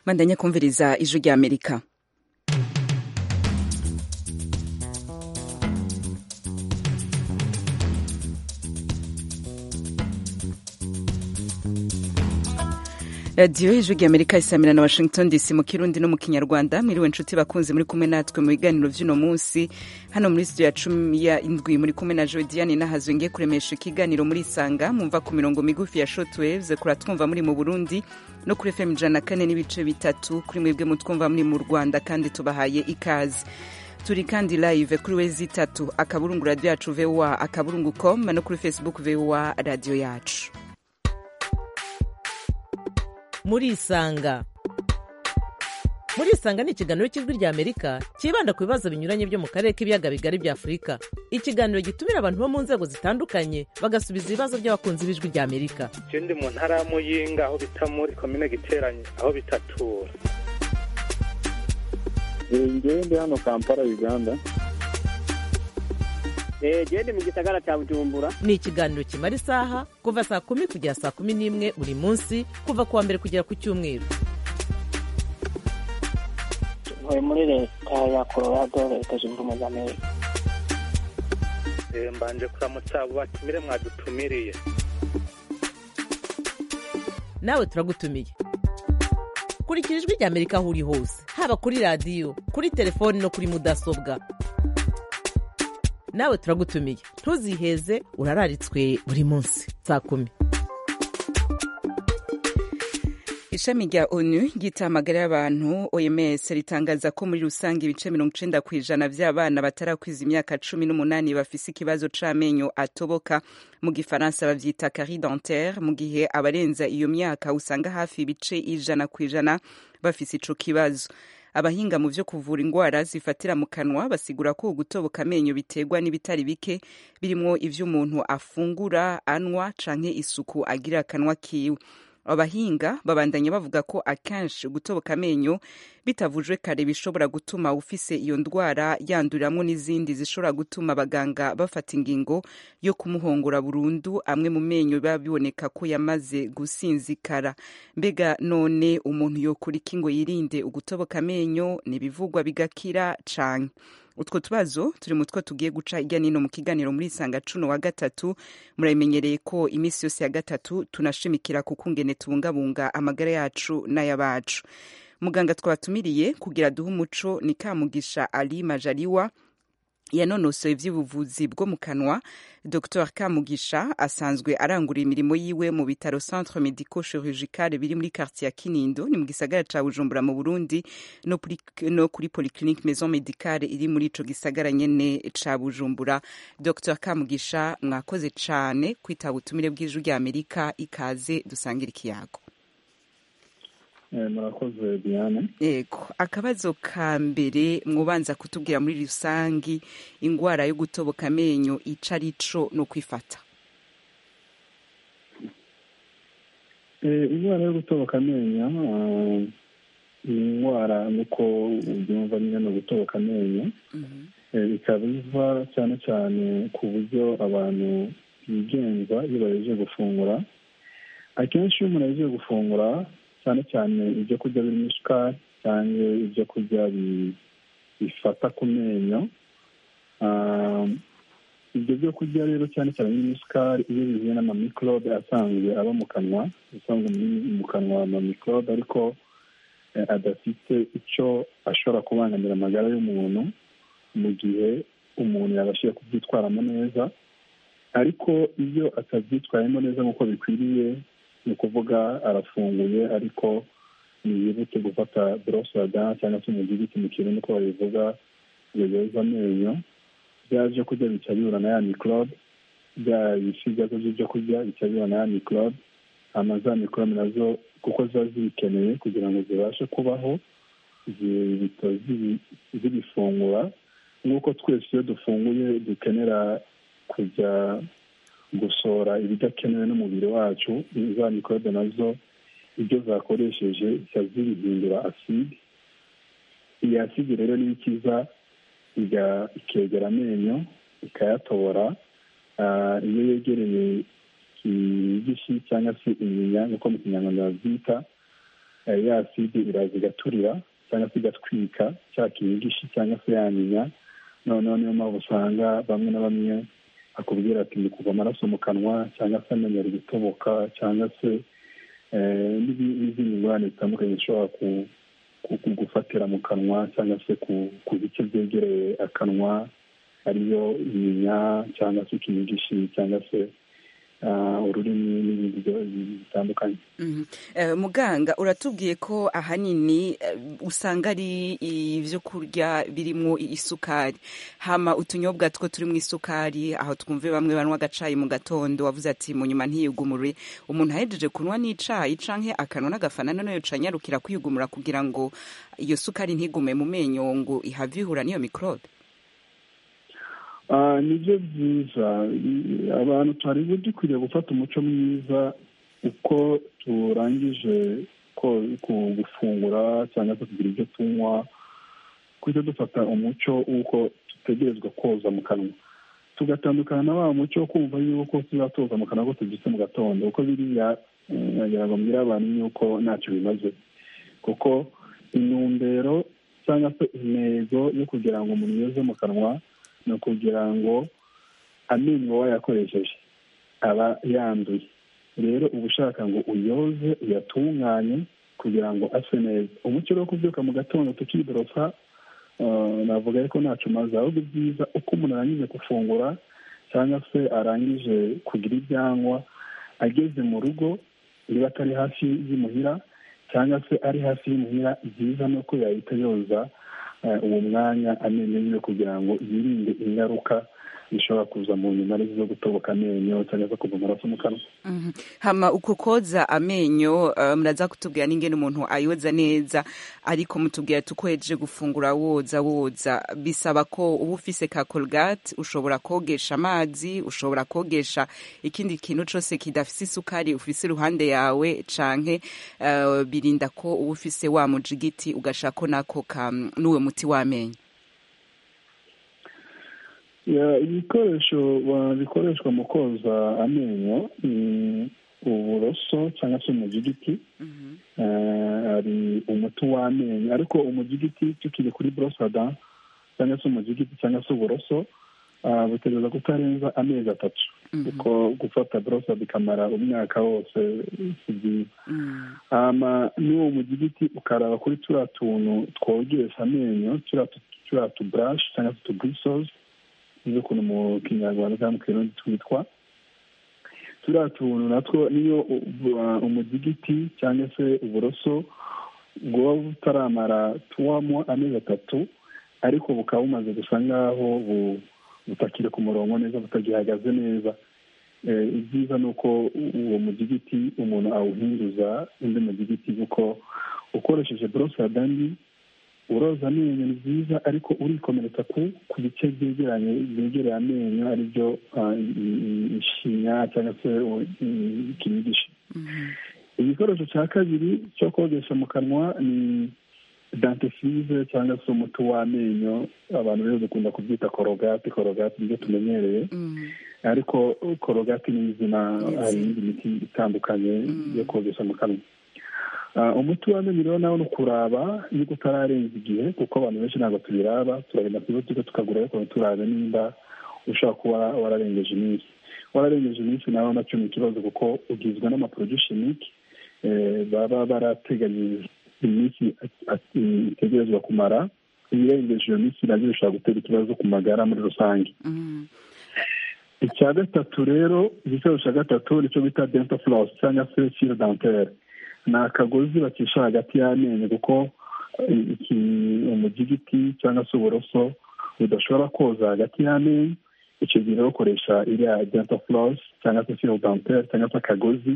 bandanye kumviriza ijwi ry'amerika radiyo y'ijwi ry'amerika isamira na washington dc mu kirundi no mu kinyarwanda mwiriwe inshuti bakunze muri kumwe natwe mu biganiro by'uno munsi hano muri studio ya cumi ya indwi muri kumwe na jodiane nahazwenge kuremesha ikiganiro muri isanga mwumva ku mirongo migufi ya short waves kuratwumva muri mu burundi no kuri fm ijana na kane n'ibice bitatu kuri mwebwe mutwumva muri mu rwanda kandi tubahaye ikaze turi kandi live kuri wezi itatu akaburungu radiyo yacu voa akaburungu com no kuri facebook voa radiyo yacu murisanga murisanga ni ikiganiro cy'ijwi rya amerika cyibanda ku bibazo binyuranye byo mu karere k'ibiyaga bigari bya afurika ikiganiro gitumira abantu bo mu nzego zitandukanye bagasubiza ibibazo by'abakunzi b'ijwi rya amerika ikindi mu ntara ya muyinga aho bita muri komine giteranye aho bitatura ngende hano kampala uganda gende mu gisagara cya bujumbura ni ikiganiro kimara isaha kuva saa kumi kugera saa kumi n'imwe buri munsi kuva ku wa mbere kugera ku cyumweru tuvuye muri leta ya colorado leta zunze ubumwe za amerika mbanje kuramutsa abo batumire mwadutumiriye nawe turagutumiye kurikira ijwi rya amerika aho uri hose haba kuri radiyo kuri telefoni no kuri mudasobwa nawe turagutumiye ntuziheze urararitswe buri munsi saa kumi ishami rya onu ry'itamagara y'abantu oms ritangaza ko muri rusange ibice mirongo icenda ku ijana by'abana batarakwiza imyaka cumi n'umunani bafise ikibazo c'amenyo atoboka mu gifaransa bavyita carie dentaire mu gihe abarenza iyo myaka usanga hafi ibice ijana ku ijana bafise ico kibazo abahinga mu byo kuvura indwara zifatira mu kanwa basigura ko ugutoboka amenyo biterwa n'ibitari bike birimo ibyo umuntu afungura anywa canke isuku agira akanwa kiwe abahinga babandanya bavuga ko akenshi gutoboka amenyo bitavujwe kare bishobora gutuma ufise iyo ndwara yanduriramo n'izindi zishobora gutuma abaganga bafata ingingo yo kumuhongora burundu amwe mu menyo biba biboneka ko yamaze gusinzikara mbega none umuntu yokora iki ngo yirinde ugutoboka amenyo n'ibivugwa bigakira cane utwo tubazo turi mu two tugiye guca hirya n'ino mu kiganiro muri isanga cuno wa gatatu murabimenyereye ko iminsi yose ya gatatu tunashimikira ku kungene tubungabunga amagara yacu n'ay'abacu muganga twabatumiriye kugira duhe umuco ni kamugisha ali majaliwa yanonosoye iby'ubuvuzi bwo mu kanwa dr kamugisha asanzwe arangurira imirimo yiwe mu bitaro centre medico chirurgical biri muri quartier ya kinindo ni mu gisagara ca bujumbura mu burundi no, puri, no kuri polyclinique maison medicale iri muri ico gisagara nyene ca bujumbura dr kamugisha mwakoze cane kwitaba ubutumire bw'ijwi rya amerika ikaze dusangira ikiyago murakoze diane yego akabazo ka mbere mwubanza kutubwira muri rusange indwara yo gutoboka amenyo ico ari co no kwifata indwara yo gutoboka amenyo ni indwara nk'uko ubyumva nyine no gutoboka amenyo ikaba iva cyane cyane ku buryo abantu bigenza iyo bahejeje gufungura akenshi iyo umuntu ahejeje gufungura cyane cyane ibyo kurya birimo isukari cyangwa ibyo kurya bifata ku menyo ibyo byo kurya rero cyane cyane birimo isukari iyo bihuye n'amamikorobe asanzwe aba mu kanwa asanzwe mu kanwa amamikorobe ariko adafite icyo ashobora kubangamira amagara y'umuntu mu gihe umuntu yabashije kubyitwaramo neza ariko iyo atabyitwayemo neza nk'uko bikwiriye ni ukuvuga arafunguye ariko ntiyibutse gufata borose dana cyangwa se umudigi mu kirundi uko babivuga ngo yoze amenyo byaje kurya bica bihura na ya mikorobe bya bisigazwa by'ibyo kurya bica bihura na ya mikorobe hanyuma za mikorobe nazo kuko ziba zibikeneye kugira ngo zibashe kubaho zihita zibifungura nk'uko twese iyo dufunguye dukenera kujya gusohora ibidakenewe n'umubiri wacu za mikorobe nazo ibyo zakoresheje zihita zibihindura aside iyi aside rero niyo ikiza ikegera amenyo ikayatobora iyo yegereye igishi cyangwa se inyinya nkuko mu kinyarwanda babyita eh, ya side iraza igaturira cyangwa se igatwika cya kingishi cyangwa se yanyinya noneho niyo mpamvu usanga bamwe na bamwe akubwira ati ni kuva amaraso mu kanwa cyangwa se amenyo ari gutoboka cyangwa se eh, n'ibi- n'izindi ngorane zitandukanye zishobora ku- ku- ku- gufatira mu kanwa cyangwa se ku- ku bice byegereye akanwa ariyo inyinya cyangwa se ikingishi cyangwa se ah, ururimi n'ibindi byo- bitandukanye Mhm. Eh, muganga uratubwiye ko ahanini eh, usanga ari ibyo kurya birimo isukari hama utunyobwa two turimo isukari aho twumve bamwe banywa agacayi mu gatondo wavuze ati mu nyuma ntiyigumure umuntu ahejeje kunywa n'icayi canke akanwa n'agafanana nayo canyarukira kwigumura kugira ngo iyo sukari ntigume mu menyo ngo ihave ihura n'iyo mikorobe Ah, nibyo byiza I- abantu twari dukwiriye gufata umuco mwiza uko turangije ko- ku- gufungura cyangwa se kugira ibyo tunywa kujya dufata umuco w'uko dutegerezwa koza mu kanwa tugatandukana na wa muco wo kumva yuko tuzatoza mu kanwa ko tubyutse mu gatondo kuko biriya eh, ngira ngo mbwira abantu yuko ntacyo bimaze kuko intumbero cyangwa se intego yo kugira ngo umuntu yoze mu kanwa ni ukugira ngo amenyo wayakoresheje aba yanduye rero uba ushaka ngo uyoze uyatunganye kugira ngo ase neza umuco rero wo kubyuka mu gatondo tukiborosa eh, navuga ko ntacu umaze ahubwo byiza uko umuntu arangije gufungura cyangwa se arangije kugira ibyangwa ageze mu rugo niba atari hafi y'imuhira cyangwa se ari hafi y'imuhira byiza ni uko yahita yoza eh, uwo mwanya amenyo yiwe kugira ngo yirinde ingaruka zishobora kuza mu nyuma arizo zo gutoboka amenyo cyangwa se kuva amaraso mu kanwa Mhm. hama uko koza amenyo eh, muraza kutubwira n'ingene umuntu ayoza neza ariko mutubwira tukoheje gufungura woza woza bisaba ko uba ufise ka colgate ushobora kogesha amazi ushobora kogesha ikindi kintu cose kidafise isukari ufise iruhande yawe canke eh, birinda ko uba ufise wa mujigiti ugashako nako ka n'uwe muti w'amenyo Ya, ibikoresho ba- bikoreshwa mu koza amenyo ni uburoso cyangwa se umujigiti Eh, hari umuti w'amenyo ariko umujigiti tukiri kuri borosada cyangwa se umujigiti cyangwa se uburoso ah, butegereza kutarenza amezi atatu Mhm. kuko gufata borosada ikamara umwaka wose si byiza Mhm. hama n'uwo mugigiti ukaraba kuri turiya tuntu twogesha amenyo turiya tu- turiya tuburashi cyangwa se tuburisozi nizo ukuntu mu kinyarwanda cyangwa mu kirundi twitwa turiya tuntu natwo niyo u- u- umugigiti cyangwa se uburoso bwaba butaramara tuwamo amezi atatu ariko bukaba bumaze gusa nk'aho bu- butakiri ku murongo neza butagihagaze neza Eh, ibyiza ni uko u- uwo mudigiti umuntu awuhinduza undi mudigiti kuko ukoresheje borosada mbi uroza amenyo ni byiza ariko urikomeretsa ku ku bice byegeranye byegereye amenyo aribyo ah, i- i- ishinya cyangwa se u- i- ikinigisha igikoresho cya kabiri cyo kogesha mu kanwa ni dantesize cyangwa se umuti w'amenyo abantu rero dukunda kubyita korogati korogati nibyo tumenyereye Mhm. ariko korogati ni izina Yes. hari indi miti itandukanye Mm. yo kogesha mu kanwa Ah, umuti w'amenyo rero nawe ni ukuraba yuko utararenza igihe kuko abantu benshi ntabwo tubiraba turagenda ku butike tukagura ariko ntiturabe nimba ushobora kuba wararengeje iminsi wararengeje iminsi nawe nacyo ni ikibazo kuko ugizwe n'amaprodushimike baba barateganyije iminsi at- at- itegerezwa kumara ibirengeje iyo minsi nabyo bishobora gutera ikibazo ku magara muri rusange Mhm. icya gatatu rero igikoresho cya gatatu nicyo bita dental floss cyangwa se fil dentaire ni akagozi bacisha hagati y'amenyo kuko eh, iki umugigiti cyangwa se uburoso budashobora koza hagati y'amenyo icyo gihe rero ukoresha iriya dental floss cyangwa se fil dentaire cyangwa se akagozi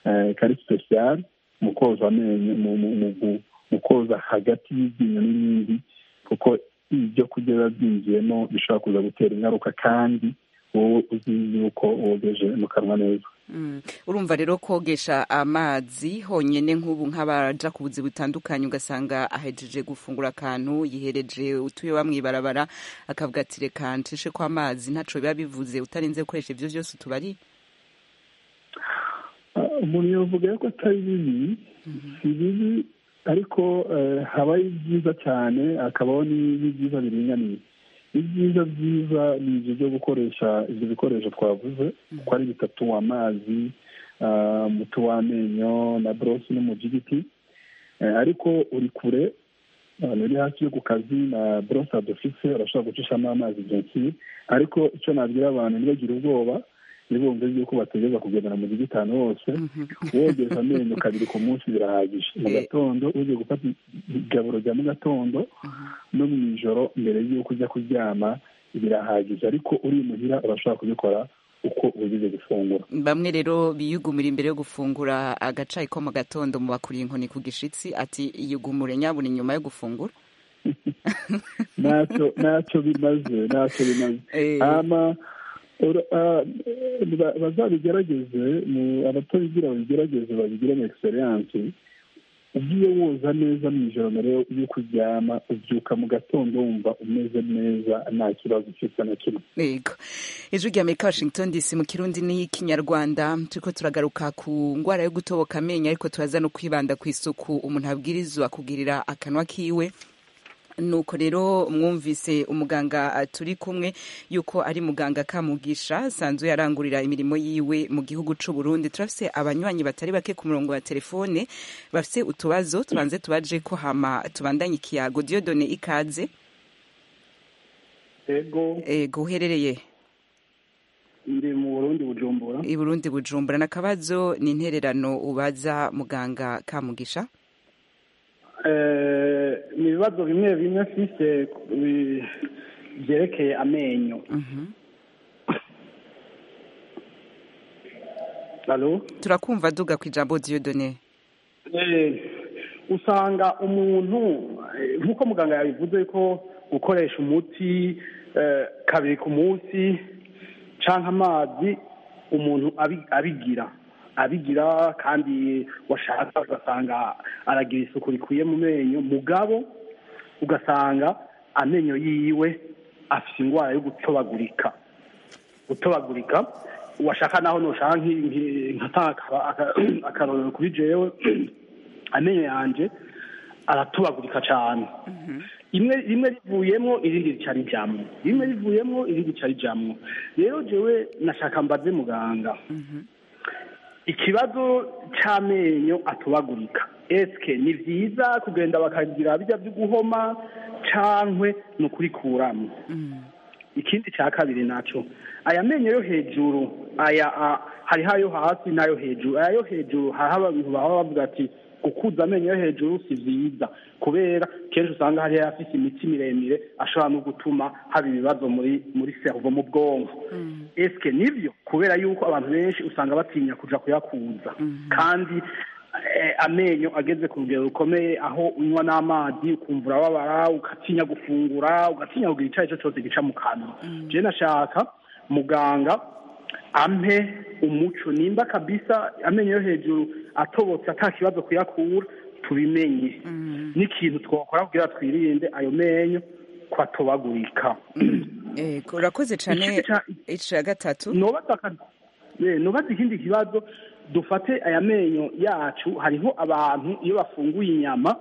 eh, kari special mu koza amenyo mu, mu, mu, mu- mu koza hagati y'iryinyo n'irindi kuko ibyo kurya biba byinjiyemo bishobora kuza gutera ingaruka kandi wowe uzi yuko wogeje mu kanwa neza Mm. urumva rero kogesha amazi honyene nk'ubu nk'abaja ku buzi butandukanye ugasanga ahejeje gufungura akantu yihereje utuye bamwibarabara akavuga ati reka ncishe ko amazi ntaco biba bivuze utarinze gukoresha ivyo vyose utubari Ah, umuntu yavuga yuko atari bibi si bibi ariko eh, habaho ibyiza cyane hakabaho n'i- n'ibyiza biringaniye ibyiza byiza ni ibyo byo gukoresha ibyo bikoresho twavuze ko ari bitatu amazi ah, umuti w'amenyo na borosi n'umujigiti Eh, ariko uri kure ahantu uri hafi yo ku kazi na borose adofise urashobora gucishamo amazi igihe kiri ariko icyo nabwira abantu ntibagire ubwoba ntibumve yuko bategereza kugendera mu gitanu hose wogereza amenyo kabiri ku munsi birahagije mu Eh. gatondo ugiye gufata igaburo rya mu gatondo no mu ijoro mbere y'uko ujya kuryama birahagije ariko uri imuhira urashobora kubikora uko ugize gufungura bamwe rero biyugumira imbere yo gufungura agacayi ko mu gatondo mu bakuriye inkoni ku gishitsi ati yugumure nyabuna nyuma yo gufungura ntacyo ntacyo bimaze ntacyo bimaze Eh, ama ura- ah, eh, ba- bazabigerageze mu- abatabigira babigerageze babigiremo egisereyanse ugiye woza neza mu ijoro mbere yo- yo kuryama ubyuka mu gatondo wumva umeze neza nta kibazo ufite na kimwe yego ijwi rya amerika washington dc mu kirundi n'ikinyarwanda turiko turagaruka ku ngwara yo gutoboka amenyo ariko turaza no kwibanda ku isuku umuntu abwirizwa kugirira akanwa kiwe nuko rero mwumvise umuganga eh, turi kumwe yuko ari muganga kamugisha asanzwe yarangurira imirimo yiwe mu gihugu c'u Burundi turafise abanywanyi batari bake ku murongo wa telefone bafise utubazo tubanze tubaje ko hama tubandanye ikiyago Dieudonne ikaze Ego ego uherereye ndi mu Burundi Bujumbura. i Burundi bujumbura n'akabazo ni intererano ubaza muganga kamugisha Eh, ni ibibazo bimwe bimwe mfise bi- byerekeye amenyo. Alo? turakumva duga ku ijambo Dieudonne Eh, usanga umuntu eh, nk'uko muganga yabivuze ko gukoresha umuti eh, kabiri ku munsi cyangwa amazi umuntu abi- abigira abigira kandi washaka ugasanga aragira isuku rikwiye mu menyo mugabo ugasanga amenyo yiwe afite indwara yo gutobagurika gutobagurika uwashaka naho nushaka nki- nki- nkata aka- aka- akarorero kuri jewe amenyo yanje aratobagurika cyane imwe rimwe rivuyemo irindi rica rijamwo rimwe rivuyemo irindi rica rijamwo rero jewe nashaka mbaze muganga ikibazo cy'amenyo atobagurika eske ni byiza kugenda bakagira bijya byo guhoma cankwe ni ukurikuramo ikindi cya kabiri naco aya menyo yo hejuru aya a- hariho ayo hasi n'ayo hejuru aya yo hejuru hariho abantu baba bavuga ati gukuza amenyo yo hejuru si byiza kubera kenshi usanga hariho afite imitsi miremire ashobora no gutuma haba ibibazo muri muri seruvo mu bwonko eske nibyo kubera yuko abantu benshi usanga batinya kuja kuyakuza kandi eh, amenyo ageze ku rugero rukomeye aho unywa n'amazi ukumva urababara ugatinya gufungura ugatinya kugira icyo ari cyo cyose gica mu kanwa je nashaka muganga ampe umuco nimba kabisa amenyo yo hejuru atobotse ata kibazo kuyakura tubimenye n'ikintu twakora kugira twirinde ayo menyo kwatobagurika Ego, urakoze cyane Ikindi ca- ica gatatu nubatse aka- eh, nubatse ikindi kibazo dufate aya menyo yacu hariho abantu iyo bafunguye inyama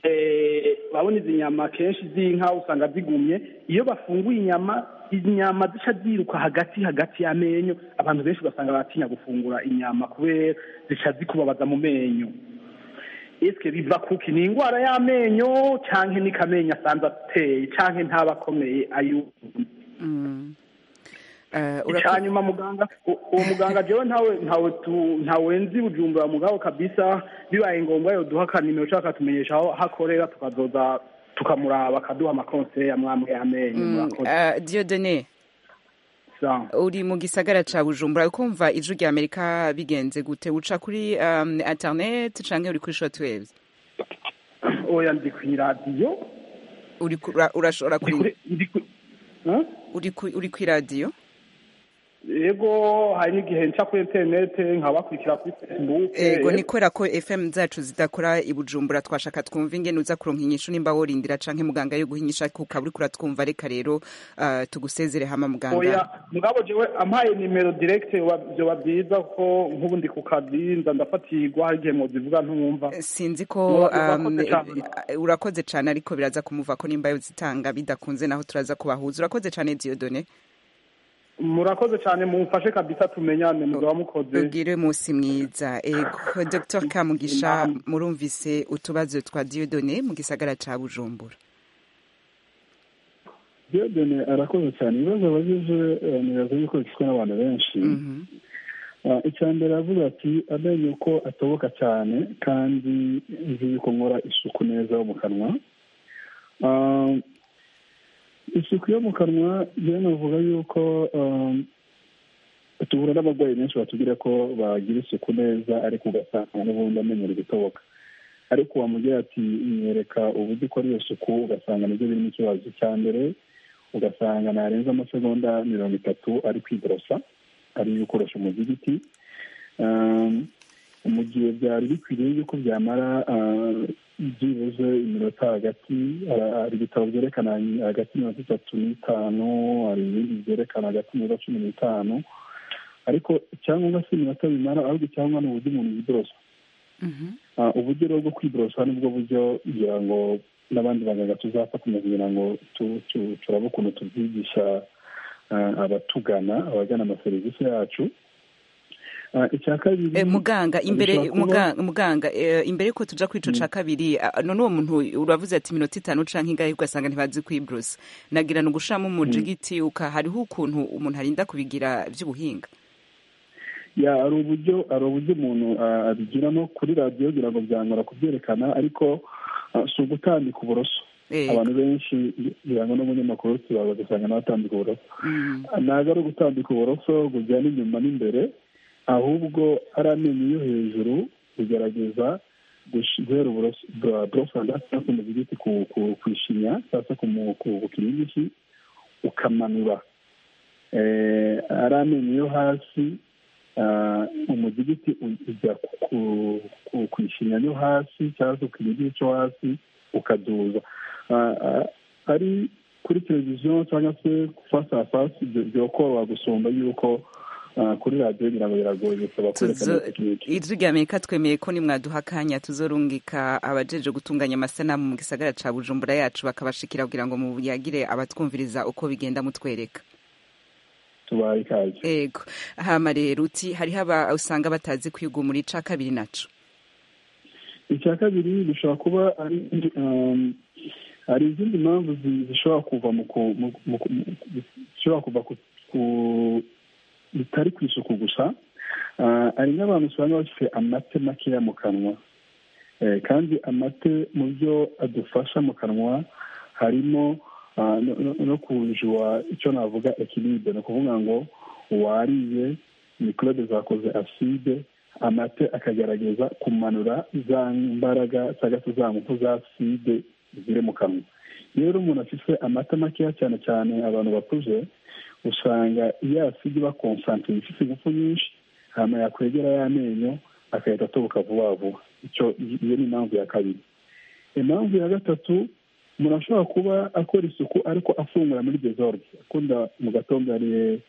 eh, babona izi nyama kenshi z'inka usanga zigumye iyo bafunguye inyama inyama zica ziruka hagati hagati y'amenyo abantu benshi ugasanga baratinya gufungura inyama kubera zica zikubabaza mu menyo eske biva kuki ni indwara y'amenyo canke ni kamenyo asanze ateye canke ntaba akomeye ayumva Eh, icya urakoze nyuma muganga u- uwo muganga jewe ntawe ntawe tu- ntawe nzi bujumbura mugabo kabisa bibaye ngombwa yoduha akanimero cyangwa akatumenyesha aho aho akorera tukazoza tukamuraba akaduha amakonseye amwambwe amenyo murakoze Eh, Dieudonne Sawa. uri mu gisagara ca bujumbura ukumva ijwi rya amerika bigenze gute uca kuri um, internet canke uri kuri shortwaves oya ndi ku iradiyo uri ku- ura- urashobora ndi kuri kuri- ndi ku- Huh? uri ku- uri ku radio yego hari n'igihe nca kuri interinete nkabakurikira kuri facebook ego ni kubera ko fm zacu zidakora i bujumbura twashaka twumva ingene uza kuronka inyishu nimba worindira canke muganga yo guhinyisha ukaba uriko uratwumva reka rero ah, tugusezere hama oya muganga mugabo jewe ampaye nimero direct vyoba vyiza ko nk'ubu ndi ku kazi nza ndafatirwa hari igihe mwozivuga ntumwumva sinzi ko Urakoze um, cane. eh, urakoze cane ariko biraza kumuva ko nimba zitanga bidakunze naho turaza kubahuza urakoze cane Dieudonne murakoze cyane mumfashe kabisa tumenyane mugaba mukoze ubwire umunsi mwiza ego Dr Kamugisha murumvise utubazo twa Dieudonne mu gisagara ca Bujumbura diyodene arakoze cyane ibibazo abajije eh, nibaza yuko bifitwe n'abantu benshi Mhm. Ah, icya mbere aravuga ati amenyo uko atoboka cyane kandi nzi yuko nkora isuku neza yo mu kanwa Ah, isuku yo mu kanwa rero navuga yuko ah, duhura n'abarwayi benshi batubwira ko bagira isuku neza ariko ugasanga n'ubundi amenyo ari gutoboka ariko wamubwira ati nyereka uburyo ukora iyo suku ugasanga nibyo birimo ikibazo cya mbere ugasanga narenza amasegonda mirongo itatu ari kwiborosa ari gukoresha umuzigiti Um, mu gihe byari bikwiriye yuko byamara ah, byibuze iminota hagati ah, hari ibitabo byerekana hagati mirongo itatu n'itanu hari ibindi byerekana hagati minota cumi n'itanu ariko icyangombwa si iminota bimara ahubwo icyangombwa ni uburyo umuntu yiborosa Mhm. Ah, uburyo rero bwo kwiborosa nibwo buryo kugira ngo n'abandi baganga tuzafatanya kugira ngo tu- tu- turabe ukuntu tubyigisha ah, abatugana abagana amaserivisi yacu Ah, icya kabiri Eh, muganga imbere bishobora kuba- muganga muganga eh, imbere ko tuja kwico ca kabiri ah, none uwo muntu uravuze ati minota itanu canke ingahe ugasanga ntibazi kwibrusa nagira ni ugushiramo umujigiti uka hariho ukuntu umuntu arinda kubigira vy'ubuhinga ya hari uburyo hari uburyo umuntu ah, abigiramo kuri radiyo kugira ngo byangora kubyerekana ariko ah, si ugutambika uburoso Ego. abantu benshi birangwa n'umunyamakuru tuba bagasanga n'abatambika uburoso Mm. ntabwo ari ugutambika uburoso bujyana inyuma n'imbere ahubwo ari amenyo yo hejuru kugerageza gush- guhera uburoso bwa borosada cyangwa se umuzigiti ku- ku- ku ishinya cyangwa se ku mu- ku ku kiringiti ukamanura Eh, ari amenyo yo hasi ah, umuzigiti u- ujya ku- ku- ku- ku ishinya yo hasi cyangwa se ku kiringiti cyo hasi ukaduza Ah, ah, ari kuri televiziyo cyangwa se fasi a fasi byo- byokoroha gusumba yuko ah, kuri radiyo ngira ngo biragoye bisaba kwerekana Tuzo- tekiniki ijwi rya amerika twemeye ko nimwaduha akanya tuzorungika abajeje gutunganya amasanamu mu gisagara ca bujumbura yacu bakabashikira kugira ngo muyagire abatwumviriza uko bigenda mutwereka tubaye ikaze ego hama rero uti hariho aba usanga batazi kwigumura ica kabiri naco icya kabiri bishobora kuba ari um, hari izindi mpamvu zi- zishobora kuva mu ku- mu- mu- mu- zishobora kuva ku- ku bitari ku isuku gusa Ah, hari n'abantu usanga bafite amate makeya mu kanwa Eh, kandi amate mu byo adufasha mu kanwa harimo ah, no- no- no kunjwa icyo navuga ekiribe ni ukuvuga ngo wariye mikorobe zakoze aside amate akagaragaza kumanura za mbaraga cyangwa se za ngufu za aside ziri mu kanwa rero umuntu afite amata makeya cyane cyane abantu bakuze usanga iyo aside iba konsantire ifite ingufu nyinshi hama yakwegera y'amenyo agahita atoboka vuba vuba icyo iyo ni impamvu ya kabiri impamvu ya gatatu umuntu ashobora kuba akora isuku ariko afungura muri desorde akunda mu gatondo yariye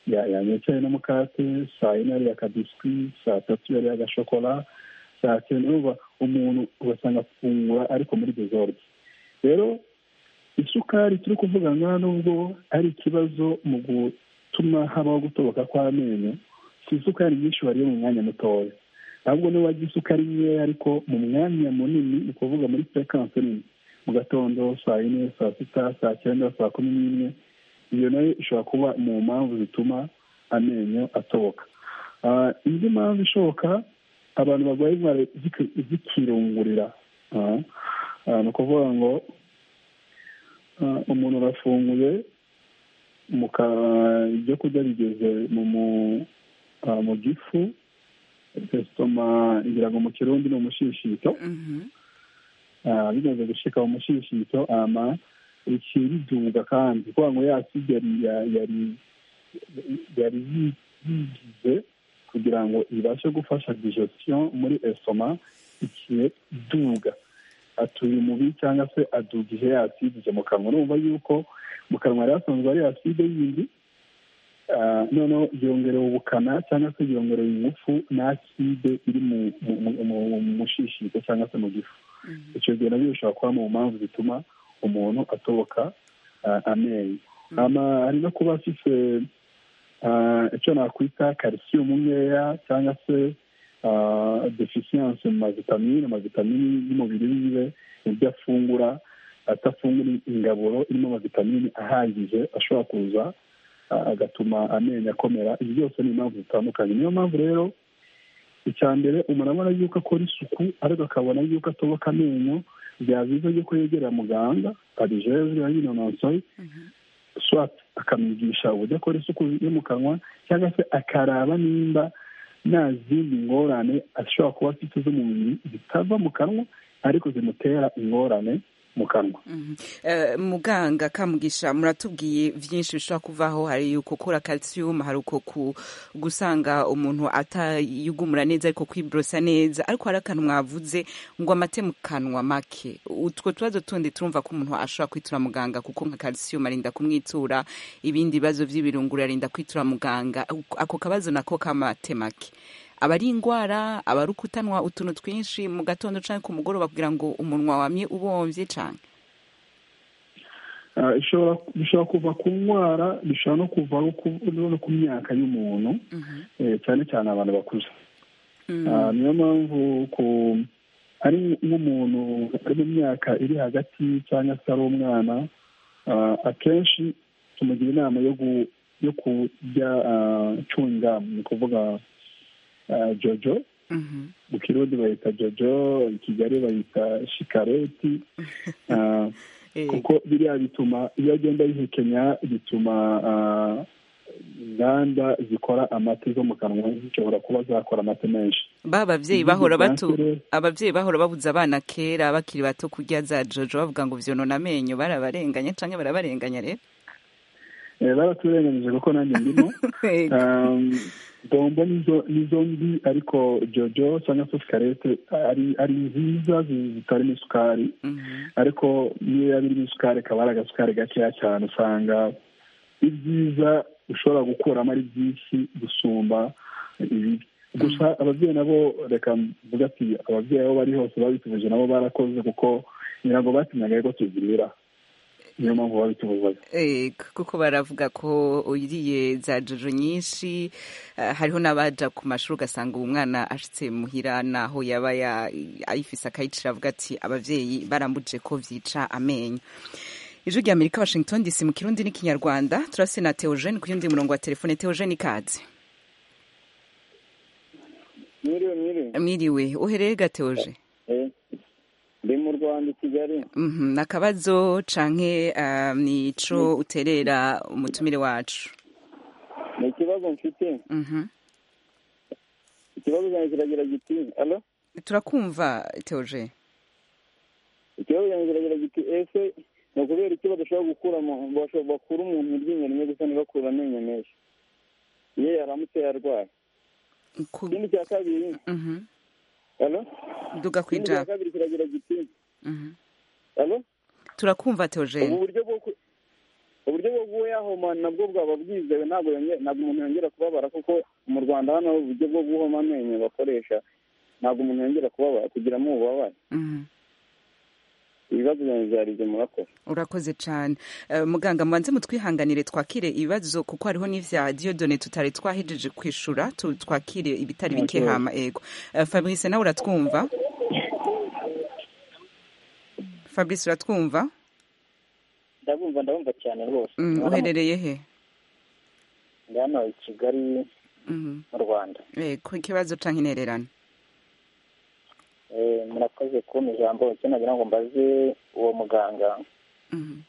ya- yanyocaye n'umukate saa yine yariye akabiswi saa tatu yariye agashokora saa cyenda urumva umuntu ugasanga afungura ariko muri desorde rero isukari turi kuvuga ngaha nubwo ari ikibazo mu gutuma habaho gutoboka kw'amenyo si isukari nyinshi wariye mu mwanya mutoya ahubwo niba warya isukari nkeya ariko mu mwanya munini ni ukuvuga muri sekanse nini mu gatondo saa yine saa sita saa cyenda saa kumi n'imwe iyo nayo ishobora kuba mu mpamvu zituma amenyo atoboka Ah, indi mpamvu ishoboka abantu barwaye indwara ziki- zikirungurira Ah, ah, ni ukuvuga ngo ah, umuntu arafunguye mu ka- ibyo kurya bigeze mu mu- ah, mu gifu esitoma ngira ngo mu kirundi ni umushishito Mhm. Ah, bimaze gushika mu mushishito ama ici biduga kandi kuvuga ngo ya side yari yari- yari yari yigize kugira ngo ibashe gufasha digestion muri esoma igihe iduga atuye umubi cyangwa se aduga ihe yasidije mu kanwa urumva yuko mu kanwa yari asanzwe ari acide yindi Ah, noneho yongerewe ubukana cyangwa se yongerewe ingufu n'acide iri mu mu- mu- mu mushishito cyangwa se mu gifu icyo gihe nabyo bishobora kuba mu mpamvu zituma umuntu atoboka ah, amenyo Ama- hari no kuba afite ah, icyo nakwita calcium nkeya cyangwa se ah, deficiency mu mavitamine amavitamini y'umubiri wiwe mu byo afungura atafungura ingaburo irimo amavitamine ahagije ashobora kuza a- agatuma amenyo akomera ibi byose ni impamvu zitandukanye niyo mpamvu rero icya mbere umuntu abona yuko akora isuku ariko akabona yuko atoboka amenyo byaba byiza yuko yegera muganga abijejwe yinonosoye swat akamwigisha uburyo akora isuku yo mu kanwa cyangwa se akaraba nimba nta zindi ngorane ashobora kuba afite z'umubiri zitava mu kanwa ariko zimutera ingorane mu kanwa Eh, muganga kamugisha muratubwiye byinshi bishobora kuvaho hari uko ukura calcium hari uko ku- gusanga umuntu atayugumura neza ariko kwiborosa neza ariko hari akantu mwavuze ngo amate mu kanwa make utwo tubazo tundi turumva ko umuntu ashobora kwitura muganga kuko nka calcium arinda kumwitura ibindi bibazo by'ibirunguru arinda kwitura muganga ako kabazo nako k'amate make aba ari indwara aba ari ukutanwa utuntu twinshi mu gatondo cyangwa ku mugoroba kugira ngo umunwa wamye ubombye cyane Ah, ishobora bishobora kuva ku ndwara bishobora no kuvaho ku- no ku myaka y'umuntu eh, cyane cyane abantu bakuze Ah, niyo mpamvu ku ari nk'umuntu ari mu myaka iri hagati cyangwa se ari umwana ah, akenshi tumugira inama yo gu- yo kurya ah, chewing-gum, ni ukuvuga ah, jojo Mhm. mu kirundi bayita jojo i kigali bayita shikareti Ah, Eh, kuko biriya bituma iyo agenda yihekenya bituma ah, inganda zikora amata zo mu kanwa zishobora kuba zakora amata menshi ba babyeyi Ibihugu bahora bya batu mbere- ababyeyi bahora babuza abana kera bakiri bato kurya za jojo bavuga ngo vyonona amenyo barabarenganya canke barabarenganya rero Eh, baraturenganije kuko nanjye ndimo Yego. Um, bombo nizo nizo mbi ariko jojo cyangwa se sikarete ari ari nziza zi- zitarimo isukari Mhm. ariko niyo yaba irimo isukari ikaba ari agasukari gakeya cyane usanga ibyiza ushobora gukuramo ari byinshi gusumba ibibi gusa ababyeyi nabo reka mvuga ati ababyeyi aho bari hose babitubuje nabo barakoze kuko nyirango batinyaga yuko tuzirira niyo mpamvu babitubuzaga Yego, kuko baravuga ko uriye za jojo nyinshi eh, hariho n'abaja ku mashuri ugasanga uwo mwana ashitse muhira naho yaba ya- ayifise akayicira avuga ati abavyeyi barambuje ko vyica amenyo ijwi rya amerika washington dc mu kirundi n'ikinyarwanda turase na teogene ku yundi murongo wa telefone teogene ikaze Mwiriwe mwiriwe. mwiriwe uhereye gateoje Eh, Ndi mu Rwanda i Kigali. Mhm, ni akabazo canke um, ni ico uterera umutumire wacu Ni ikibazo mfite. Mhm. Ikibazo cyanjye kiragira giti. Alo? turakumva teoje Ikibazo cyanjye kiragira giti. Ese ni ukubera iki badashobora gukura mu- basho- bakura umuntu iryinyo rimwe gusa ntibakure amenyo menshi? Iyo yaramutse yarwaye. Ku- Ikindi cya kabiri. mhm. Alo? duga Ikindi cya kwija kabiri kiragira giti. Mhm. Alo? turakumva Ubu teoje buryo bwo ku- uburyo bwo guhoma nabwo bwaba bwizewe ntabwo yonge- ntabwo umuntu yongera kubabara kuko mu rwanda hano uburyo bwo guhoma amenyo bakoresha ntabwo umuntu yongera kubabara kugiramo ububabare Mhm. ibibazo byanjye byari ibyo murakoze urakoze cyane Eh, muganga mubanze mutwihanganire twakire ibibazo kuko hariho n'ivya diodone tutari twahejeje kwishura tu- twakire ibitari bike Okay. hama ego Eh, fabrice nawe uratwumva fabrice uratwumva ndabumva ndabumva cyane rwose Mm, uherereye he ndi hano i kigali Mhm. mu rwanda Eh, ku ikibazo canke intererano Eh, murakoze kumpa ijambo icyo nagira ngo mbaze uwo muganga Mhm.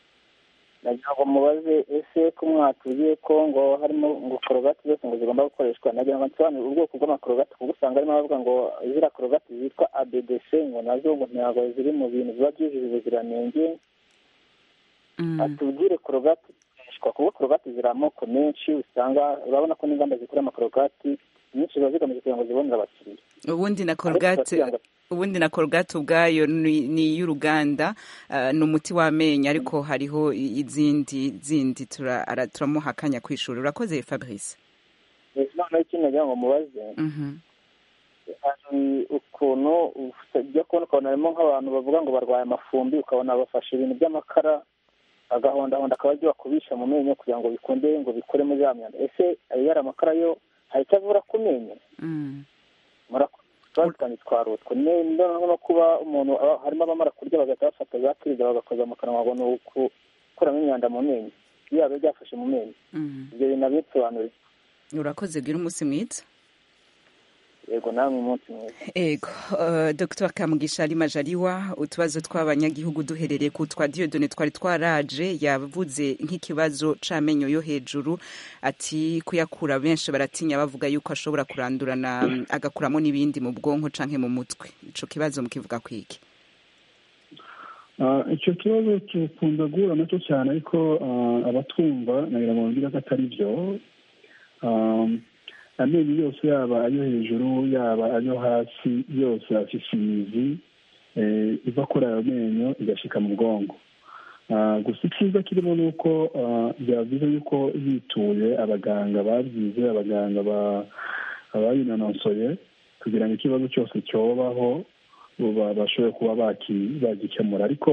nagira ngo mubaze ese ko mwatuye ko ngo harimo ngo korogati zose ngo zigomba gukoreshwa nagira ngo nsobanure ubwoko bw'amakorogati kuko usanga harimo abavuga ngo ziriya korogati zitwa abdc ngo nazo ngo ntabwo ziri mu bintu biba byujuje ubuziranenge Mhm. atubwire korogati zikoreshwa kuko korogati ziri amoko menshi usanga urabona ko n'inganda zikora amakorogati nyinshi ziba zigamije kugira ngo zibonere abakiriya ubundi na korogate ubundi na korogate ubwayo ni ni iy'uruganda ah, ni umuti w'amenyo ariko hariho izindi zindi tura- ara- turamuha akanya kwishura urakoze fabrice Eh, noneho ikindi nagira ngo mubaze Mhm. hari ukuntu ujya kubona ukabona harimo nk'abantu bavuga ngo barwaye amafumbi ukabona bafashe ibintu by'amakara agahondahonda akaba aryo bakubisha mu menyo kugira ngo bikunde ngo bikuremo ya myanda ese ayo yari amakara yo hari icyo avura ku menyo Mm. twaritanye twarutwe nenda no kuba umuntu aba- harimo abamara kurya bagahita bafata za kirida bagakoza mu kanwa ngo ni ugukuramo imyanda mu menyo iyo biba byafashe mu menyo Mm. ibyo bintu nabisobanuriye urakoze gira umunsi mwiza yego namwe umunsi mwiza ego eh, dr kamugisha ari majariwa utubazo tw'abanyagihugu duherereye ku twa diyodone twari twaraje yavuze nk'ikibazo c'amenyo yo hejuru ati kuyakura benshi baratinya bavuga yuko ashobora kurandurana mm, agakuramo n'ibindi mu bwonko canke mu mutwe ico kibazo mukivuga kwiki Ah, icyo kibazo dukunda guhura nacyo cyane ariko ah, abatwumva nagira ngo babwire ko atari byo Ah, amenyo yose yaba ayo hejuru yaba ayo hasi yose afite imizi eh, iva kuri ayo menyo igashyika mu bwonko Ah, gusa icyiza kirimo ni uko ah, byavuze yuko bituye abaganga babyize abaganga ba- abayinononsoye kugira ngo ikibazo cyose cyobaho ubu bashobora kuba baki- bagikemura ariko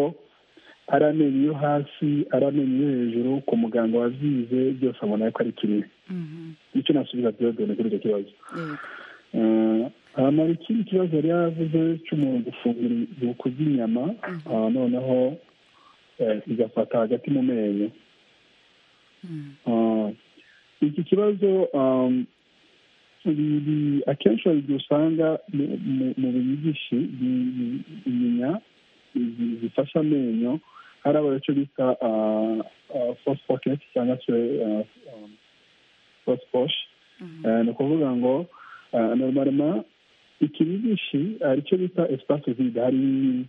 ari amenyo yo hasi ari amenyo yo hejuru ku muganga wabyize byose abona ko ari kimwe nicyo nasubiza diyodone kuri icyo kibazo hanyuma ikindi kibazo yari yavuze cy'umuntu gufungura uku inyama ah, noneho eh, igafata hagati mu menyo Ah, iki kibazo um, biri- akenshi babirya usanga mu- mu- mu binyigishi bi- bi- inyinya zi- zifasha amenyo hari aba icyo bita fosfoketi cyangwa se fosfoshi ni ukuvuga ngo normalema ikinyigishi hari icyo bita espace vide hari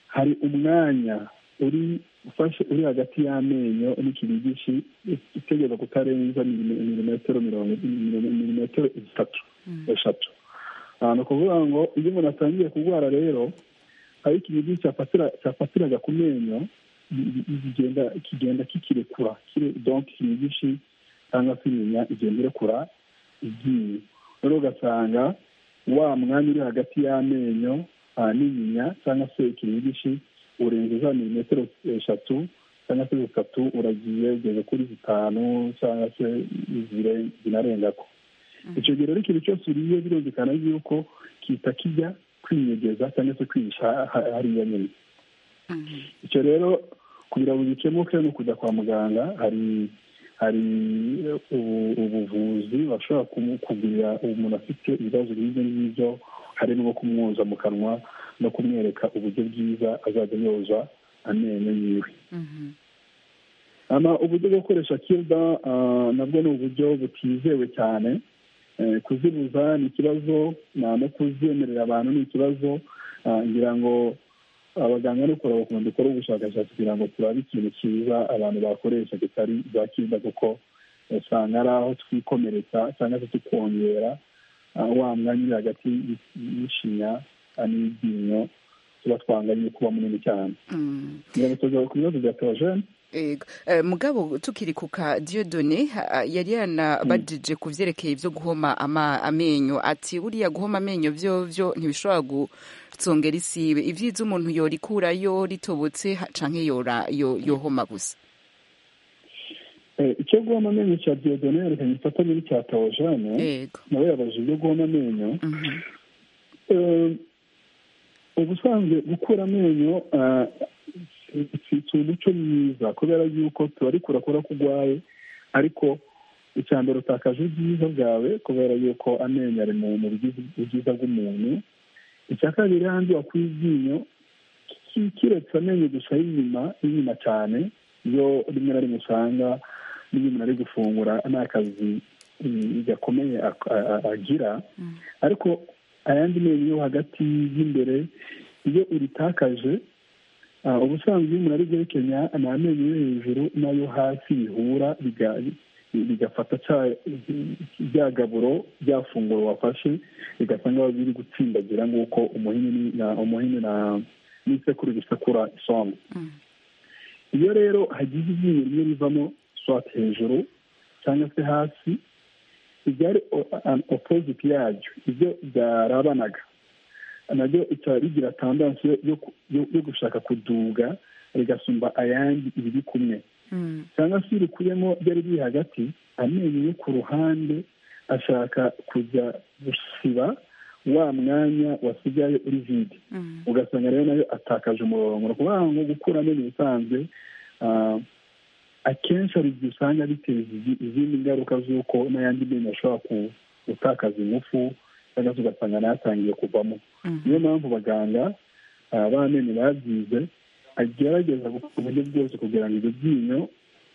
hari umwanya uri ufashe uri hagati y'amenyo n'ikinyigishi utegeza kutarenza milime- milimetero mirongo milime- milimetero itatu eshatu Ah, ni ukuvuga ngo iyo umuntu atangiye kurwara rero aho ikinyigishi cyafatira cyafatiraga ku menyo bi- bi- bigenda kigenda kikirekura kire- donc ikinyigishi cyangwa se imenya igenda irekura igiye rero ugasanga wa mwanya uri hagati y'amenyo ah, n'inyinya cyangwa se ikinyigishi urenze za milimetero eshatu cyangwa se zitatu uragiye ugeze kuri zitanu cyangwa se zire- zinarengako icyo gihe rero ikintu cyose uriye birumvikana yuko kita kijya kwinyegeza cyangwa se kwihisha ha- hariya nyine icyo rero kugira ngo bikemuke ni ukujya kwa muganga hari hari ubu- ubuvuzi bashobora kumu- kugurira umuntu afite ibibazo nk'ibyo ngibyo harimo nko kumwoza mu kanwa no kumwereka uburyo bwiza azajya yoza amenyo yiwe ama uburyo bwo gukoresha kirida nabwo ni uburyo butizewe cyane Eh, kuzibuza ni ikibazo nta no kuzemerera abantu ni ikibazo Ah, ngira ngo abaganga no kureba ukuntu dukora ubushakashatsi kugira ngo turabe ikintu cyiza abantu bakoresha kitari za kirida kuko usanga ari aho twikomeretsa cyangwa se tukongera ah, wa mwanya uri hagati y'ishinya ah, n'iryinyo tuba twanganye kuba munini cyane Mm. kugira ngo tuza ku bibazo bya terogene Ego. Eh, mugabo tukiri ku ka diyodone ha- yari yanabajije ku byerekeye byo guhoma ama- amenyo ati buriya guhoma amenyo byo byo ntibishobora gutsongera isibe ibyiza umuntu yorikurayo ritobotse ha- canke yora yo- yohoma gusa Eh, icyo guhoma amenyo cya diyodone yerekanye ifatanye n'icya terogene ego nawe yabaje ibyo guhoma amenyo Mhm. Eh, ubusanzwe gukura amenyo ah, si- si- si umuco mwiza kubera yuko turarikura kubera ko urwaye ariko icya mbere utakaje ubwiza bwawe kubera yuko amenyo ari mu mu bigize ubwiza bw'umuntu icya kabiri hanze wakuye iryinyo ki- kiretse amenyo gusa y'inyuma y'inyuma cyane iyo rimwe na rimwe usanga n'iyo umuntu ari gufungura nta kazi mm, gakomeye ak- a- a- agira ariko ayandi menyo yo hagati y'imbere iyo uritakaje ubusanzwe iyo umuntu ari byerekenya ni amenyo yo hejuru n'ayo hasi bihura bigafata bya gaburo bya funguro wafashe bigasa nk'aho biri gutsindagira nk'uko umuhini n'isekuru bisekura isombe iyo rero hagize iryinyo rimwe rivamo swate hejuru cyangwa se hasi ibyari opoziti yaryo ibyo byarabanaga nabyo bikaba bigira tandansi yo gushaka kuduga rigasumba ayandi ibiri kumwe cyangwa se rikuyemo byari biri hagati amenyo yo ku ruhande ashaka kujya gusiba wa mwanya wasigaye uri vide ugasanga rero nayo atakaje umurongo ni ukuvuga ngo gukura amenyo usanzwe akenshi hari igihe usanga biteza izindi ngaruka z'uko n'ayandi menyo ashobora gutakaza ingufu cyangwa se ugasanga nayatangiye kuvamo niyo mpamvu abaganga b'amenyo babyize agerageza uburyo bwose kugira ngo ibyo byinyo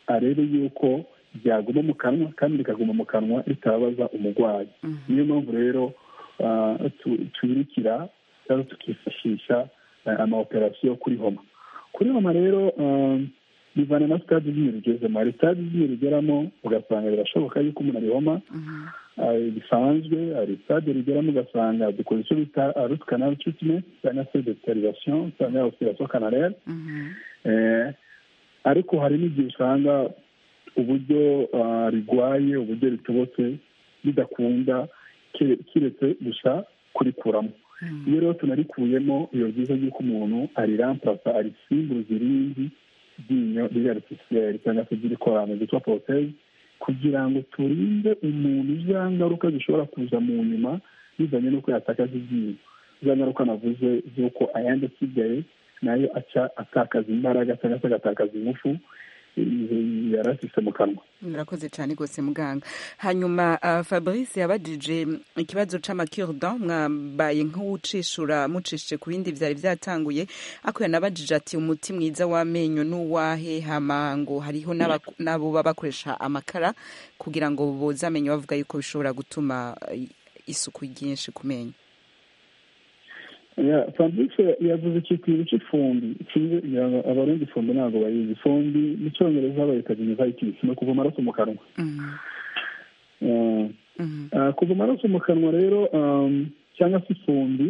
arebe yuko byaguma mu kanwa kandi rikaguma mu kanwa ritababaza umurwayi niyo mpamvu rero tubirikira cyangwa tukifashisha ama operasiyo kuri homa kuri homa rero bivana na sitade ibyinyo bigezemo hari sitade ibyinyo rigeramo ugasanga birashoboka yuko umuntu arihoma bisanzwe hari sitade rigeramo ugasanga dukora icyo bita ruti kanari tiritimenti cyangwa se deterirasiyo cyangwa operasiyo kanarere ariko hari n'igihe usanga uburyo rigwaye uburyo ritobotse bidakunda kiretse gusa kurikuramo iyo rero tunarikuyemo biba byiza yuko umuntu ariramparasa arisimbuza irindi ryinyo riri aritisiyeri cyangwa se ry'irikorano ryitwa poroteye kugira ngo turinde umuntu za ngaruka zishobora kuza mu nyuma bizanye n'uko yatakaza iryinyo za ngaruka navuze z'uko ayandi asigaye nayo aca atakaza imbaraga cyangwa se agatakaza ingufu yari afite mu kanwa murakoze cyane rwose muganga hanyuma fabrice yabajije ikibazo cy'amakirida mwambaye nk'uwucishura mucishije ku bindi byari byatanguye ariko yanabajije ati umuti mwiza w'amenyo n'uwahe hamango hariho n'abo baba bakoresha amakara kugira ngo boze amenyo bavuga yuko bishobora gutuma isuku ryinshi ku menyo fabrice yavuze ikikwiro cy'ifumbi abarundi ifumbi ntabwo bayizi ifumbi mu cyongereza bayitaga imivayitis ni ukuva amaraso mu kanwa kuva amaraso mu kanwa rero cyangwa se ifumbi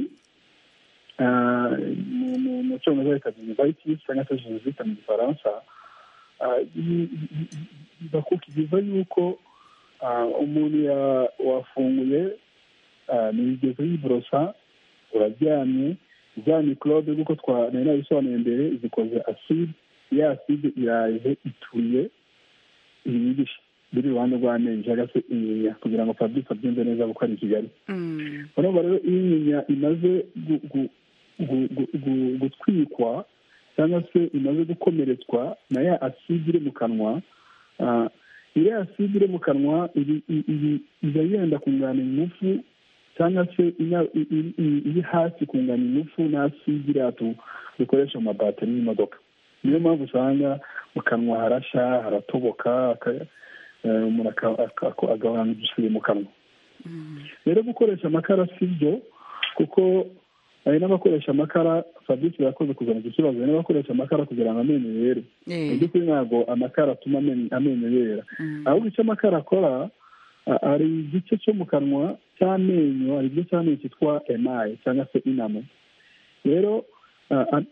mu cyongereza bayitaga imivayitis cyangwa se jenoside mu gifaransa biva yuko umuntu wafunguye ntibigeze yiborosa uraryamye za mikorobe nk'uko nari nabisobanuye mbere zikoze aside ya aside iraje ituriye ibibisha biri iruhande rw'amenyo cyangwa se inyinya kugira ngo fabrice abyumve neza kuko ari i kigali urumva rero iyo inyinya imaze gutwikwa cyangwa se imaze gukomeretswa na ya aside iri mu kanwa iriya aside iri mu kanwa iba yenda kungana ingufu cyangwa se iri hasi kungana ingufu n'asi iriya dukoresha mu mabateri y'imodoka niyo mpamvu usanga mu kanwa harasha haratoboka umuntu agahorana udusiri mu kanwa rero gukoresha amakara si byo kuko hari n'abakoresha amakara fabrice yakoze kuzana iki kibazo hari n'abakoresha amakara kugira ngo amenyo yere mu by'ukuri ntabwo amakara atuma amenyo yera ahubwo icyo amakara akora hari igice cyo mu kanwa cy'amenyo hari igice cy'amenyo cyitwa emaye cyangwa se inamo rero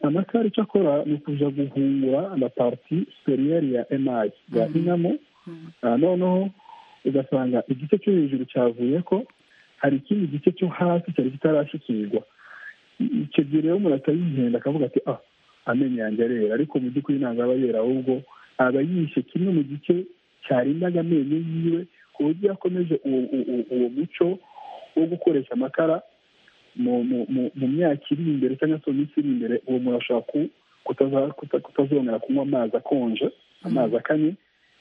amakara icyo akora ni ukuja guhungura na pariti superieri ya emaye ya inamo noneho ugasanga igice cyo hejuru cyavuye ko hari ikindi gice cyo hasi cyari kitarashikirwa icyo gihe rero umuntu atayihenda akavuga ati ah amenyo yanjye arera ariko mu by'ukuri ntabwo aba yera ahubwo aba yishe kimwe mu gice cyarindaga amenyo yiwe ku buryo yakomeje uwo muco wo gukoresha amakara mu myaka iri imbere cyangwa se mu minsi iri imbere uwo muntu ashobora kutazongera kunywa amazi akonje amazi akanye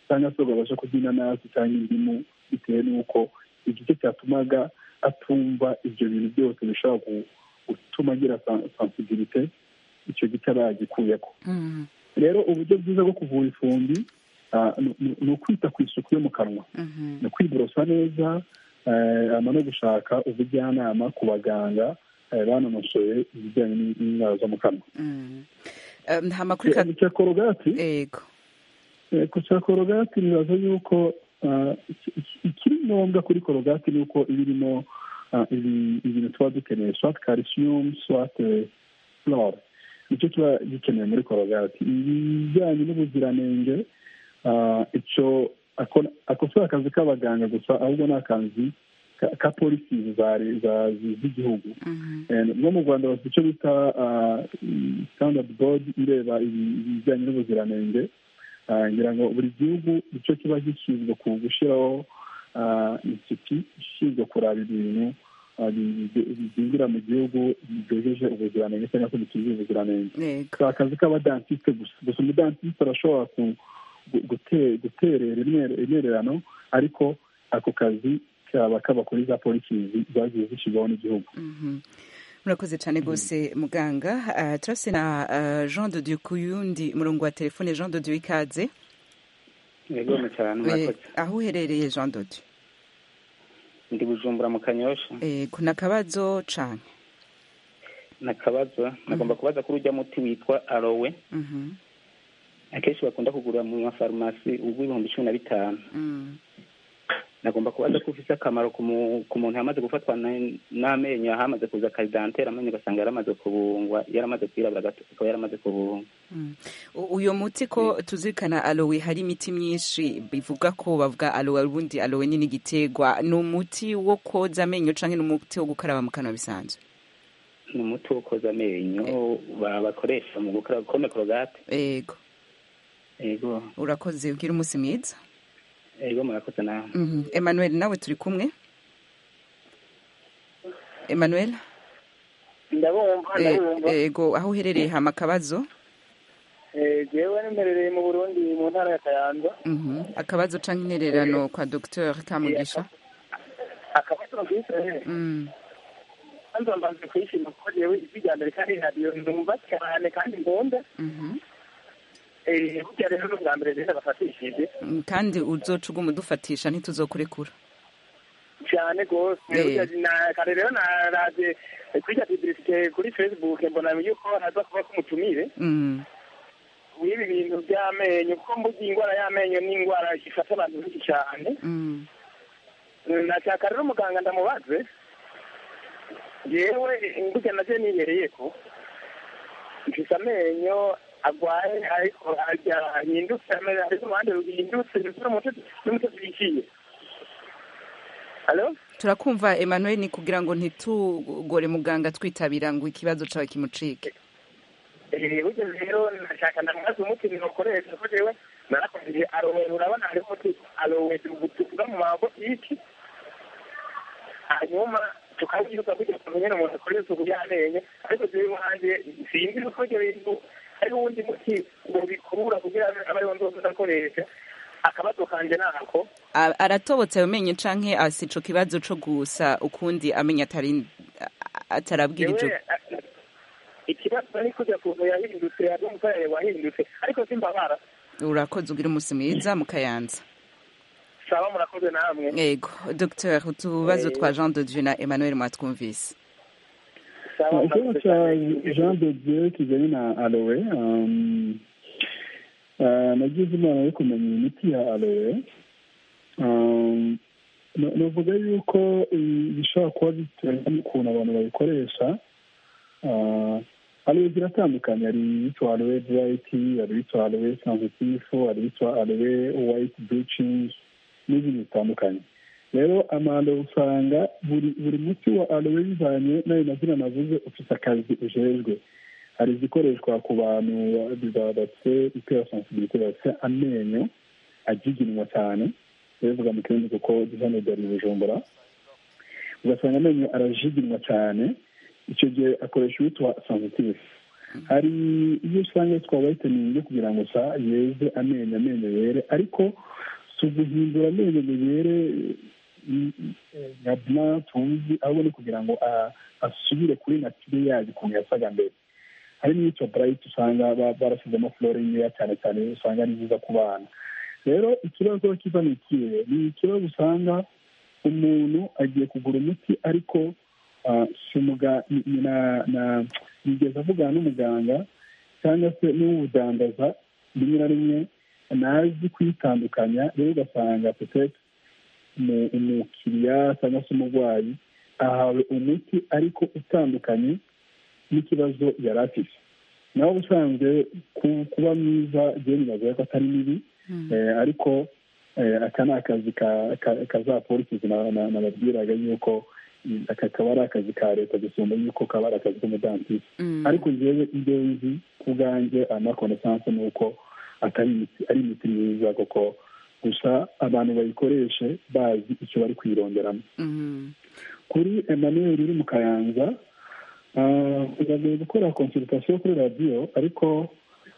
cyangwa se ukabasha kurya inanasi cyangwa indimu bitewe n'uko igice cyatumaga atumva ibyo bintu byose bishobora gutuma agira sansibilite icyo gice aba yagikuyeko rero uburyo bwiza bwo kuvura ifumbi ni ukwita ku isuku yo mu kanwa ni kwiborosa neza no gushaka ubujyanama ku baganga banonosoye ibijyanye n'indwara zo mu kanwa nta makuru ka icya korogati yego gusa korogati nibaza yuko ikiri ngombwa kuri korogati ni uko iba irimo ibintu tuba dukeneye swati karisiyumu swati flore nicyo tuba gikenewe muri korogati ibijyanye n'ubuziranenge icyo ako si akazi k'abaganga gusa ahubwo ni akazi ka polisi z'igihugu no mu rwanda bafite icyo bita sitandadi bodi ireba ibijyanye n'ubuziranenge ngira ngo buri gihugu icyo kiba gishinzwe ku gushyiraho insiti ishinzwe kuraba ibintu byinjira mu gihugu byejeje ubuziranenge cyangwa se bitujuje ubuziranenge si akazi k'abadantisite gusa gusa umudantisite arashobora guterera intererano ariko ako kazi kaba kaba kuri za polisi zagiye zishyirwaho n'igihugu murakoze cyane rwose muganga turase na jean dodiyo ku yundi murongo wa telefone jean dodiyo ikaze yego cyane murakoze aho uherereye jean dodiyo ndi bujumbura mu kanyosha yego ni akabazo cyane ni akabazo nagomba kubaza kuri ujya muti witwa arowe akenshi bakunda kugura mu mafarumasi w'ibihumbi cumi na bitanu nagomba kubaza ko ufite akamaro ku muntu yamaze gufatwa n'amenyo ahamaze kuza akaridantera amenyo ugasanga yaramaze kubungwa yaramaze kwirabura gato akaba yaramaze kubungwa uyu muti ko tuzirikana alowe hari imiti myinshi bivuga ko bavuga alowe ubundi alowe ni n'igitegwa ni umuti wo koza amenyo cyangwa ni umuti wo gukaraba mu kanwa bisanzwe ni umuti wo koza amenyo bakoresha mu gukaraba kome korogate yego yego urakoze ugira umunsi mwiza yego murakoze nawe Emmanuel nawe turi kumwe Emmanuel ndabumva ndabumva yego aho uherereye hama akabazo yewe n'imperereye mu burundi mu ntara ya kayanza akabazo cyangwa intererano kwa dogiteri kamugisha akabazo bwite kwanza mbanze kwishima kuko yewe ijwi rya mbere kandi radiyo ndumva cyane kandi ngunda burya rero ni ubwa mbere rero bafatishije kandi uzoca uguma udufatisha ntituzokurekura cyane rwose kare rero naraje kujya publicite kuri facebook mbona yuko haza kuba k'umutumire w'ibi bintu by'amenyo kuko mbuga indwara y'amenyo ni indwara ifata abantu benshi cyane nashaka rero muganga ndamubaze yewe mbuga nabyo nibereye ko mfite amenyo agwaye ariko ahindutse ameze ari uruhande ruhindutse ndetse n'umutozi wiciye turakumva Emmanuel ni kugira ngo ntitugore muganga twitabira ngo ikibazo cyawe kimucike burya rero nashaka ndamubaza umuti ntiwukoresha kuko rero narakomeje arowe urabona hariho umuti arowe tuvuga mu mago iki hanyuma tukabyuka kugira ngo nyine umuntu akore isuku y'amenyo ariko turi hanze sinzi uko ibyo bintu hari uwundi muti ubikurura kugira ngo abe ariwo nzose akoresha akabazo kanjye ni ako aratobotse ayo menyo canke asi ico kibazo co gusa ukundi amenya atarabwirije ikibazo ni kujya kuntu yahindutse yaje mu karere wahindutse ariko simbabara urakoze ugira umunsi mwiza mukayanza sawa murakoze namwe yego dr utubazo twa jean de dieu na emmanuel mwatwumvise ikibazo cya jean de dieu kijyanye na alowe nagize imana yo kumenya imiti ya alowe navuga yuko bishobora kuba biterwa n'ukuntu abantu bayikoresha alowe ziratandukanye hari ibitwa alowe burayiti hari ibitwa alowe sansitifu hari ibitwa alowe wayiti bucingi n'ibindi bitandukanye rero amanda usanga buri muti wa alowe bivanye n'ayo mazina navuze ufite akazi ujejwe hari izikoreshwa ku bantu bafite iperasansibilite bafite amenyo agiginwa cyane bivuga mu kirundi kuko disanidari bujumbura ugasanga amenyo arajiginwa cyane icyo gihe akoresha uwitwa sansitifu hari iyo usanga twaba bayiteningi kugira ngo sa yeze amenyo amenyo yere ariko si uguhindura amenyo ngo yere nka blanc tuzi ahubwo ni kugira ngo asubire kuri natire yayo ukuntu yasaga mbere hari n'icyo burayiti usanga barashyizemo flore nkeya cyane cyane usanga ari nziza ku bana rero ikibazo kiva ni ikihe ni ikibazo usanga umuntu agiye kugura umuti ariko yigeze avugana n'umuganga cyangwa se n'uwudandaza rimwe na rimwe ntazi kwitandukanya rero ugasanga potete umukiriya cyangwa se umurwayi ahawe umuti ariko utandukanye n'ikibazo yari afite nawe ubusanzwe kuba mwiza byemera ko atari mibi ariko aka ni akazi kazapolisi nababwiraga yuko aka kaba ari akazi ka leta gusumba yuko kaba ari akazi k'umudansisi ariko ngewe ibyo nzi ku bwanjye amakonesanse ni uko atari imiti myiza kuko gusa abantu bayikoreshe bazi icyo bari kuyironderamo kuri emmanuel uri mu kayanza biragoye gukora konsultation kuri radiyo ariko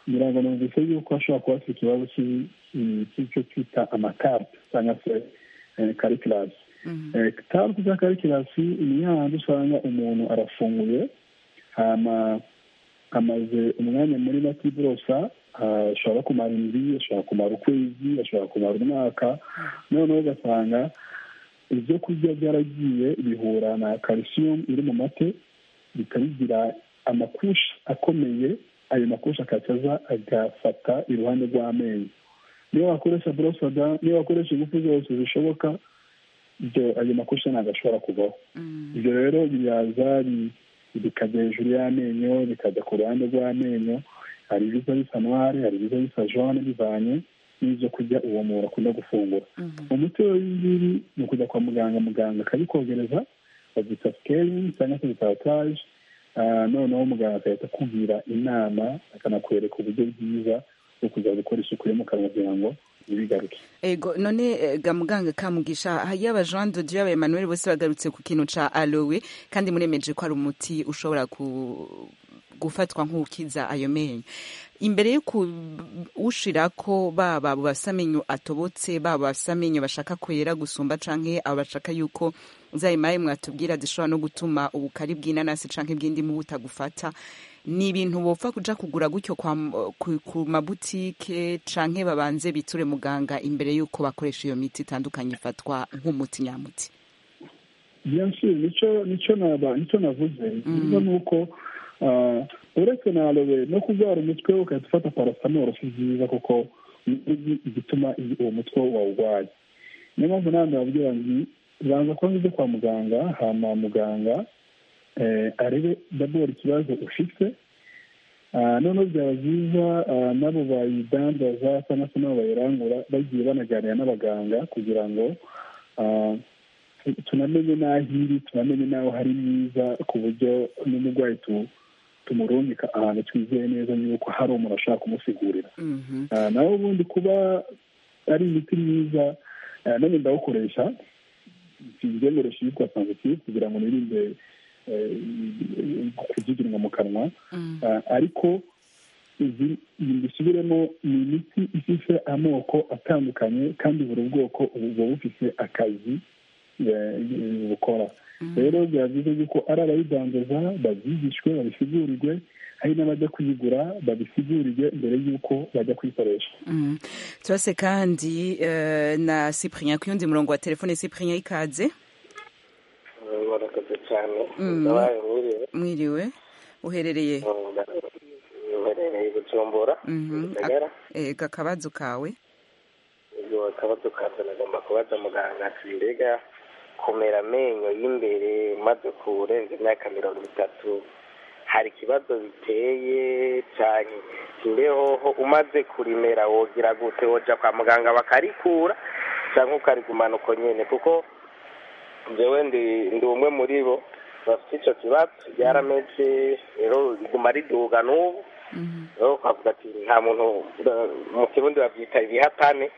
ngirango numvise yuko ashobora kuba afite ikibazo cy'icyo twita amakarita cyangwa se karikirasi karite za karikirasi ni yahandi usanga umuntu arafunguye amaze umwanya muri matiburosa ashobora kumara inzu ashobora kumara ukwezi ashobora kumara umwaka noneho ugasanga ibyo kurya byaragiye bihura na calcium iri mu mate bikabigira amakusha akomeye ayo makusha akacaza agafata iruhande rw'amenyo niyo wakoresha borosada niyo wakoresha ingufu zose zishoboka ibyo ayo makusha ntabwo ashobora kuvaho ibyo rero biraza bikajya hejuru y'amenyo bikajya ku ruhande rw'amenyo hari ibiza bisa noire hari ibiza bisa jone bivanye n'ibyo kurya uwo muntu akunda gufungura umuti w'ibi ngibi ni ukujya kwa muganga muganga akabikogereza babyita sikeringi cyangwa se bitataje noneho muganga agahita akubwira inama akanakwereka uburyo bwiza bwo kujya gukora isuku yo mu kanwa kugira ngo ntibigaruke ego none ga muganga kamugisha yaba jean de dieu yaba emmanuel bose bagarutse ku kintu ca alowe kandi muremeje ko ari umuti ushobora ku gufatwa nk'ukiza ayo menyo imbere yo kuwushyira ko baba abo bafite amenyo atobotse baba bafite amenyo bashaka kwera gusumba cyangwa abo bashaka yuko zayimaye mwatubwira zishobora no gutuma ubukari bw'inanasi cyangwa ibw'indimu butagufata ni ibintu bopfa kujya kugura gutyo ku mabutike cyangwa babanze biture muganga imbere y'uko bakoresha iyo miti itandukanye ifatwa nk'umuti nyamuti nicyo navuze ni nuko uretse na alowe no kurwara umutwe ugahita ufata paracetamol si byiza kuko igituma uwo mutwe wawurwaye niyo mpamvu nanjye wabwira nti banza kuba ngeze kwa muganga hama muganga arebe dabora ikibazo ufite noneho byaba byiza nabo bayidandaza cyangwa se nabo bayirangura bagiye banaganira n'abaganga kugira ngo tunamenye n'aho iri tunamenye n'aho hari myiza ku buryo n'umurwayi tumurungika ahantu twizeye neza yuko hari umuntu ashaka kumusigurira nawe ubundi kuba ari imiti myiza nanjye ndawukoresha ntibyemere shirikwa sanzitif kugira ngo nirinde kujugunywa mu kanwa ariko mbisubiremo ni imiti ifite amoko atandukanye kandi buri bwoko buba bufite akazi bukora rero biba byiza yuko ari abayidandaza babyigishwe babisigurirwe hari n'abajya kuyigura babisigurirwe mbere y'uko bajya kuyikoresha turase kandi na cyprien ku yundi murongo wa telefone cyprien ikaze barakaze cyane mwiriwe uherereye uherereye gucumbura akabazo kawe akabazo kawe nagomba kubaza muganga ati mbega kumera amenyo y'imbere maze kurenza imyaka mirongo itatu hari ikibazo biteye cyane imbeho umaze kurimera wogira gute woja kwa muganga bakarikura cyangwa ukarigumana uko nyine kuko njyewe ndi umwe muri bo bafite icyo kibazo ryarameze rero riguma riduga n'ubu rero ukavuga ati nta muntu mu kirundi babyita ibihatane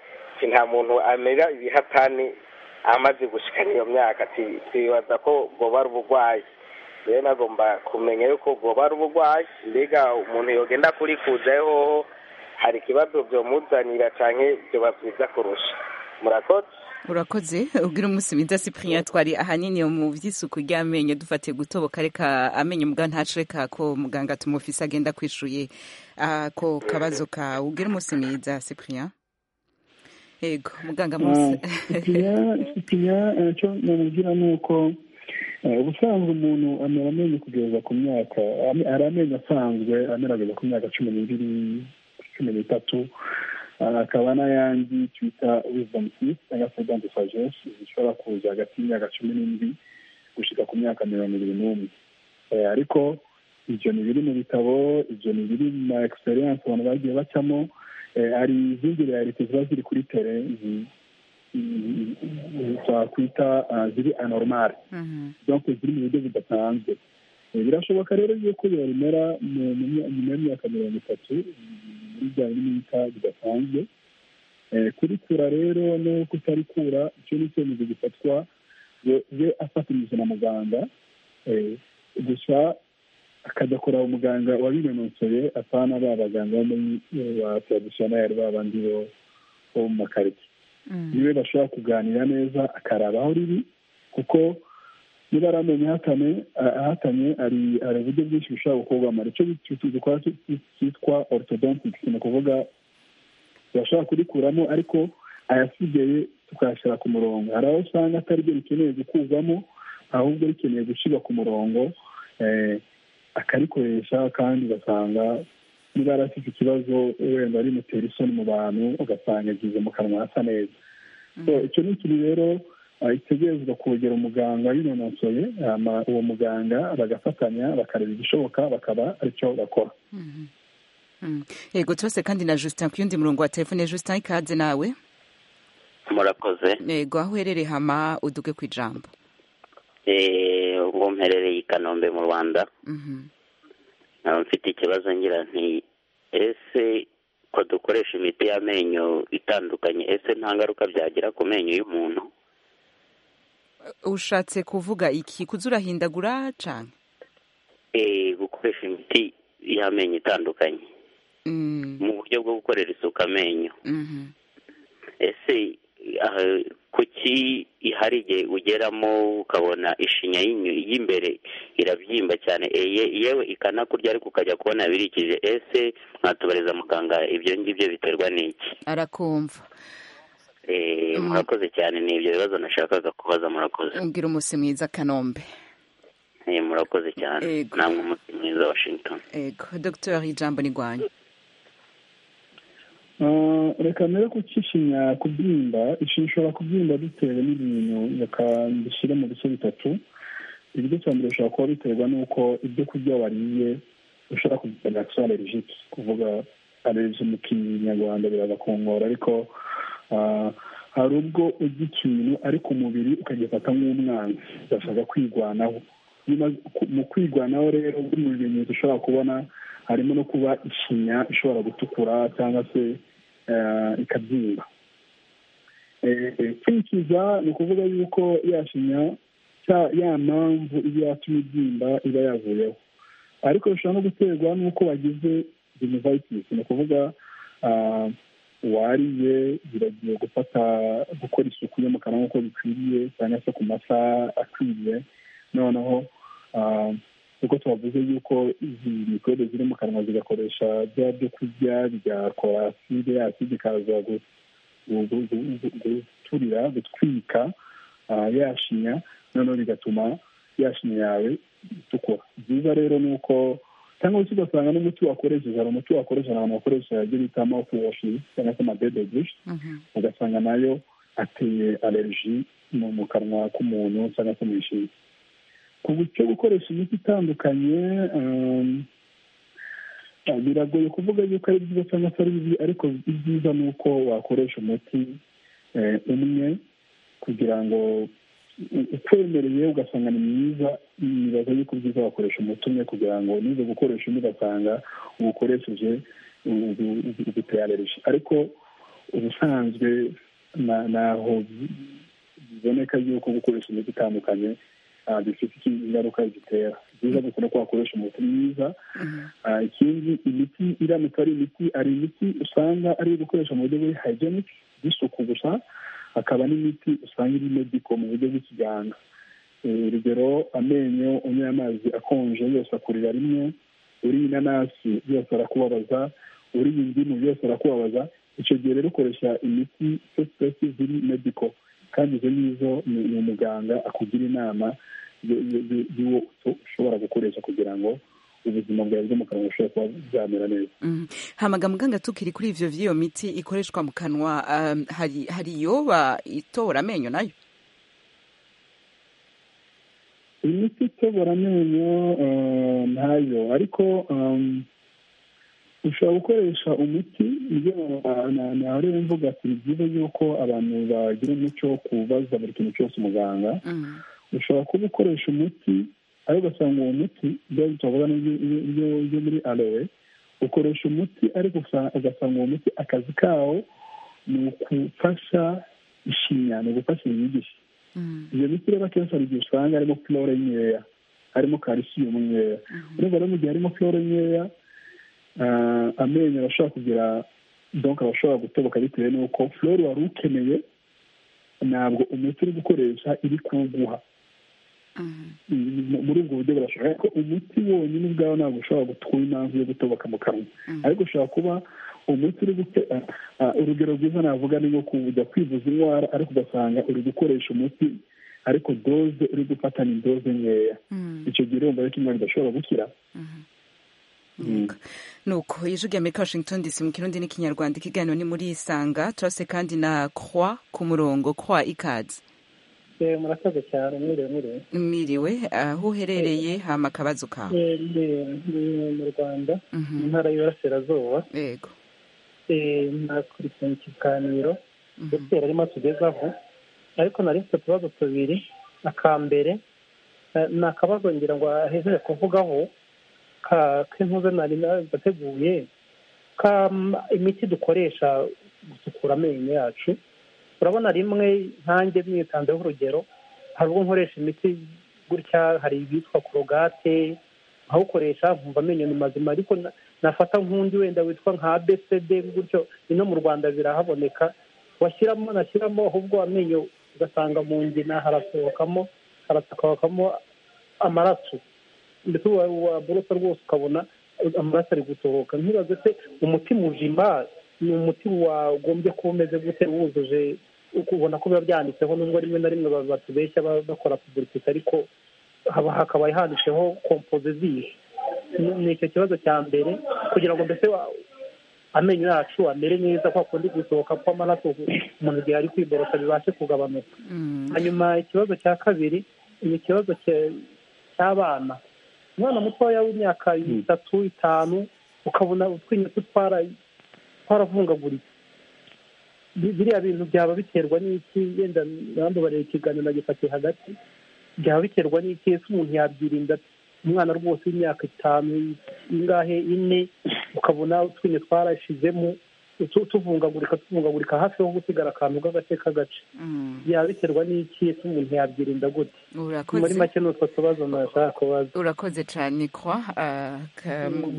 nta muntu amera ibihatane amaze gushikana iyo myaka twibaza ko bwoba ari uburwayi rero nagomba kumenya yuko bwoba ari uburwayi mbega umuntu yogenda kurikuzaho hari ikibazo byomuzanira cyane byoba byiza kurusha murakoze urakoze ubwira umunsi mwiza cyprien twari ahanini mu by'isuku ry'amenyo dufatiye gutoboka reka amenyo muganga ntacereka ko muganga tumufise agenda kwishuye ako kabazo kawe ubwira umunsi mwiza cyprien ego muganga munsi ikinya icyo namubwira ni uko ubusanzwe umuntu amera amenyo kugeza ku myaka hari amenyo asanzwe amera kugeza ku myaka cumi n'ibiri cumi n'itatu akaba n'ayandi twita wizidamu tisi cyangwa se dante sajesi zishobora kuza hagati y'imyaka cumi n'indwi gushyika ku myaka mirongo irindwi n'umwe ariko ibyo ni biri mu bitabo ibyo ni biri mu ma egisperiyanse abantu bagiye bacamo hari izindi reyalite ziba ziri kuri tere twakwita ziri anoromare donke ziri mu buryo budasanzwe birashoboka rero yuko yabimera nyuma y'imyaka mirongo itatu muri bya bita bidasanzwe kurikura rero no kutarikura icyo ni icyemezo gifatwa we afatanyije na muganga gusa akadakora umuganga wabinonosoye apana ba baganga bo muri ba taradisiyoneri ba bandi bo mu makaritsiye niwe bashobora kuganira neza akaraba aho riri kuko niba ari amenyo ahatanye hari uburyo bwinshi bushobora gukorwamo icyo dukora cyitwa orutodontikisi ni ukuvuga turashobora kurikuramo ariko ayasigaye tukayashyira ku murongo hari aho usanga atari byo bikeneye gukurwamo ahubwo bikeneye gushyirwa ku murongo akarikoresha kandi ugasanga niba yarafite ikibazo wenda rimutera isoni mu bantu ugasanga agize mu kanwa hasa neza icyo ni ikintu rero itegerezwa kogera umuganga yinonosoye uwo muganga bagafatanya bakareba igishoboka bakaba aricyo bakora yego tose kandi na Justin ku yundi murongo wa telefone Justin ikaze nawe murakoze yego aho uherereye hama uduge ku ijambo ubwo mperereye i kanombe mu rwanda nkaba mfite ikibazo ngira nti ese ko dukoresha imiti y'amenyo itandukanye ese nta ngaruka byagira ku menyo y'umuntu ushatse kuvuga iki kuzurahindagura cyane gukoresha imiti y'amenyo itandukanye mu buryo bwo gukorera isuku amenyo ese kuki hari igihe ugeramo ukabona ishinya y'imbere irabyimba cyane yewe ikanakurya ariko ukajya kubona birikije ese mwatubariza muganga ibyo ngibyo biterwa n'iki arakumva murakoze cyane ni ibyo bibazo nashakaga kubaza murakoze ubwira umunsi mwiza kanombe murakoze cyane namwe umunsi mwiza washington yego dogiteri ijambo ni rwanyu reka mbere ko ukishinya kubyimba ishinya ishobora kubyimba bitewe n'ibintu reka dushyire mu bice bitatu ibiryo cya mbere bishobora kuba biterwa n'uko ibyo kurya wariye ushobora kugira agisoro alerigike kuvuga alerigi mu kinyarwanda biraza kungora ariko hari ubwo ujya ikintu ariko umubiri ukagifata nk'umwana ugashaka kwigwanaho mu kwigwanaho rero buri mu bimenyetso ushobora kubona harimo no kuba ishinya ishobora gutukura cyangwa se ikabyimba kwikiza ni ukuvuga yuko yashinya ya mpamvu iba yatumye ibyimba iba yavuyeho ariko bishobora no guterwa n'uko wagize genivayitisi ni ukuvuga wariye biragiye gufata gukora isuku yo mu kanwa nk'uko bikwiriye cyangwa se ku masaha akwiriye noneho kuko tubavuze yuko izi mikorobe ziri mu kanwa zigakoresha bya byo kurya bigakora aside aside ikaza guturira gutwika yashinya noneho bigatuma yashinya yawe itukura byiza rero ni uko cyangwa se ugasanga n'umuti wakoresheje hari umuti wakoresheje abantu bakoresha ibyo bita mawufu washi cyangwa se amadedegishi ugasanga nayo ateye aleriji mu kanwa k'umuntu cyangwa se mu ishinya ku buryo gukoresha imiti itandukanye biragoye kuvuga yuko ari byiza cyangwa se ari bibi ariko ibyiza ni uko wakoresha umuti umwe kugira ngo ukwemereye ugasanga ni mwiza nibaza yuko byiza wakoresha umuti umwe kugira ngo nize gukoresha undi ugasanga uwukoresheje uguteye aleriji ariko ubusanzwe naho biboneka yuko gukoresha imiti itandukanye bifite ingaruka zitera byiza gusa no wakoresha umuti mwiza ikindi imiti iramutse ari imiti hari imiti usanga ari iyo gukoresha mu buryo buri hayijenike bw'isuku gusa hakaba n'imiti usanga iri mediko mu buryo bw'ikiganga urugero amenyo unyuye amazi akonje yose akurira rimwe uriye inanasi yose arakubabaza uriye indimu yose arakubabaza icyo gihe rero ukoresha imiti ziri mediko kandi izo ngizo ni umuganga akugira inama y'uwo ushobora gukoresha kugira ngo ubuzima bwawe bwo mu kanwa bushobora kuba bwamera neza hamaga muganga tukiri kuri ivyo vy'iyo miti ikoreshwa mu kanwa hari hari yoba itora amenyo nayo imiti itobora amenyo ntayo ariko ushobora gukoresha umuti narewe mvuga ati ni byiza yuko abantu bagira umuco wo kubaza buri kintu cyose umuganga ushobora kuba ukoresha umuti ariko ugasanga uwo muti byari tuvuga n'ibyo muri arowe ukoresha umuti ariko ugasanga uwo muti akazi kawo ni ugufasha ishinya ni ugufasha inyigisho iyo miti rero akenshi hari igihe usanga harimo flore nkeya harimo karisiyumu nkeya urumva rero mu gihe harimo flore nkeya amenyo arashobora kugira donka arashobora gutoboka bitewe n'uko flore wari ukeneye ntabwo umuti uri gukoresha iri kuwuguha muri ubwo buryo burashobora ariko umuti wonyine ubwawe ntabwo ushobora gutwara impamvu yo gutoboka mu kanwa ariko ushobora kuba umuti uri urugero rwiza navuga ni nko kujya kwivuza indwara ariko ugasanga uri gukoresha umuti ariko doze uri gufata ni doze nkeya icyo gihe urumva ariko indwara idashobora gukira nuko yijwi amerika washington dc mu kirundi n'ikinyarwanda ikiganiro ni muri isanga turase kandi na kwa ku murongo kwa ikaze murakoze cyane mwiriwe mwiriwe mwiriwe aho uherereye hama akabazo kawe mu rwanda mu ntara y'iburasirazuba yego nakurikiye ikiganiro ndetse yarimo atugezaho ariko nari mfite utubazo tubiri akambere ni akabazo ngira ngo ahejeje kuvugaho k'intuze nari nateguye imiti dukoresha gusukura amenyo yacu urabona rimwe nkanjye mwitanzeho urugero hari ubwo nkoresha imiti gutya hari ibitwa korogate nkawukoresha nkumva amenyo ni mazima ariko nafata nk'undi wenda witwa nka besede gutyo ino mu rwanda birahaboneka washyiramo nashyiramo ahubwo amenyo ugasanga mu ngina harasohokamo harasohokamo amaraso ndetse waburosa rwose ukabona amaraso ari gusohoka nkibaze se umuti muzima ni umuti wagombye kuba umeze gute wujuje ukubona ko biba byanditseho nubwo rimwe na rimwe batubeshya bakora pubulisite ariko hakaba handitseho kompozizisi ni icyo kibazo cya mbere kugira ngo mbese amenyo yacu amere neza kwa kundi gusohoka kw'amaraso umuntu igihe ari kwiborosa bibashe kugabanuka hanyuma ikibazo cya kabiri ni ikibazo cy'abana umwana mutoya w'imyaka itatu itanu ukabona utwinyo tutwara twaravungaguritse biriya bintu byaba biterwa n'iki yenda barambabarira ikiganiro nagifatiye hagati byaba biterwa n'iki ese umuntu yabyirinda umwana rwose w'imyaka itanu ingahe ine ukabona utwinyo twarashizemo tuvungagurika tuvungagurika hafi ho gusigara akantu k'agace k'agace byaba biterwa n'iki ese umuntu yabyirinda gute muri make ni utwo tubazo nashaka kubaza urakoze cyane kwa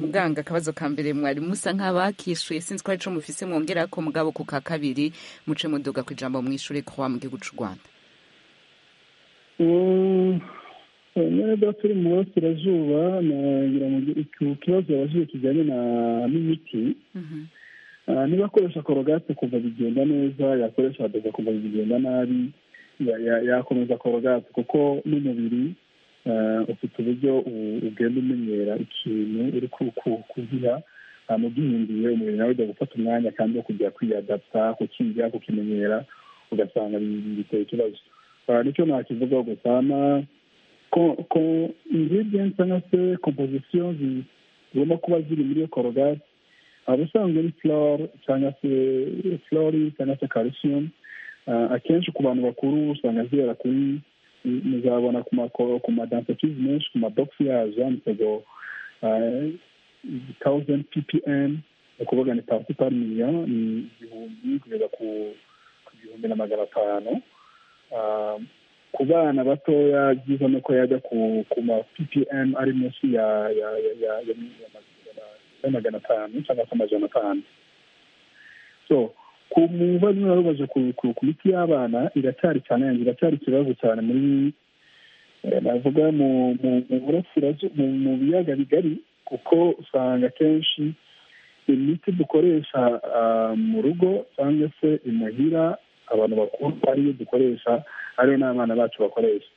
muganga akabazo ka mbere mwari musa nk'abakishuye sinzi ko arico mufise mwongera ko mugabo ku ka kabiri muce muduga ku ijambo mwishure kwa mu gihugu cy'u rwanda niba turi mu burasirazuba nagira ngo ikibazo yabazuye kijyanye n'imiti niba akoresha korogate kuva bigenda neza yakoresha adoga kuva bigenda nabi yakomeza korogate kuko n'umubiri ufite uburyo ugenda umenyera ikintu uri kugira amugihinduye umubiri nawe ujya gufata umwanya kandi wo kujya kwiyadapta kukigira kukimenyera ugasanga biteye ikibazo nicyo nakivugaho gusa na ko ingredients cyangwa se composition zigomba kuba ziri muri iyo korogate aba usanzwe ni flore cyangwa se flori cyangwa se calcium akenshi ku bantu bakuru usanga zibera kuri muzabona ku madansakizi menshi ku mabogisi yazo yanditseho thousand ppm ni ukuvuga ni pasi pari miliyoni ni igihumbi kugeza ku gihumbi na magana atanu ku bana batoya byiza ni uko yajya ku ma ppm ari munsi ya ya ya ya magana atanu cyangwa se amajana atanu so ku muba niba rubaje ku miti y'abana iracyari cyane yanjye iracyari ikibazo cyane muri navuga mu burasirazuba mu biyaga bigari kuko usanga akenshi imiti dukoresha mu rugo cyangwa se imuhira abantu bakuru ariyo dukoresha ariyo n'abana bacu bakoresha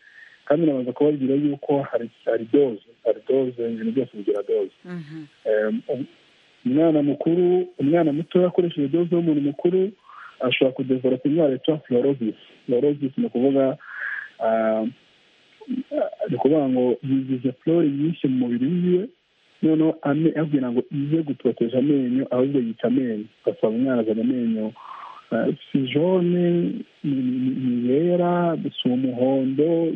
kandi nabanza kubabwira yuko hari doze hari doze ibintu byose bigira doze umwana mukuru umwana muto yakoresheje doze y'umuntu mukuru ashobora kudevoropa indwara yitwa fiyorozisi fiyorozisi ni ukuvuga ni ukuvuga ngo yigize flori nyinshi mu mubiri wiwe noneho abwira ngo ize gutoteza amenyo ahubwo yica amenyo ugasanga umwana azana amenyo si jone ni yera si umuhondo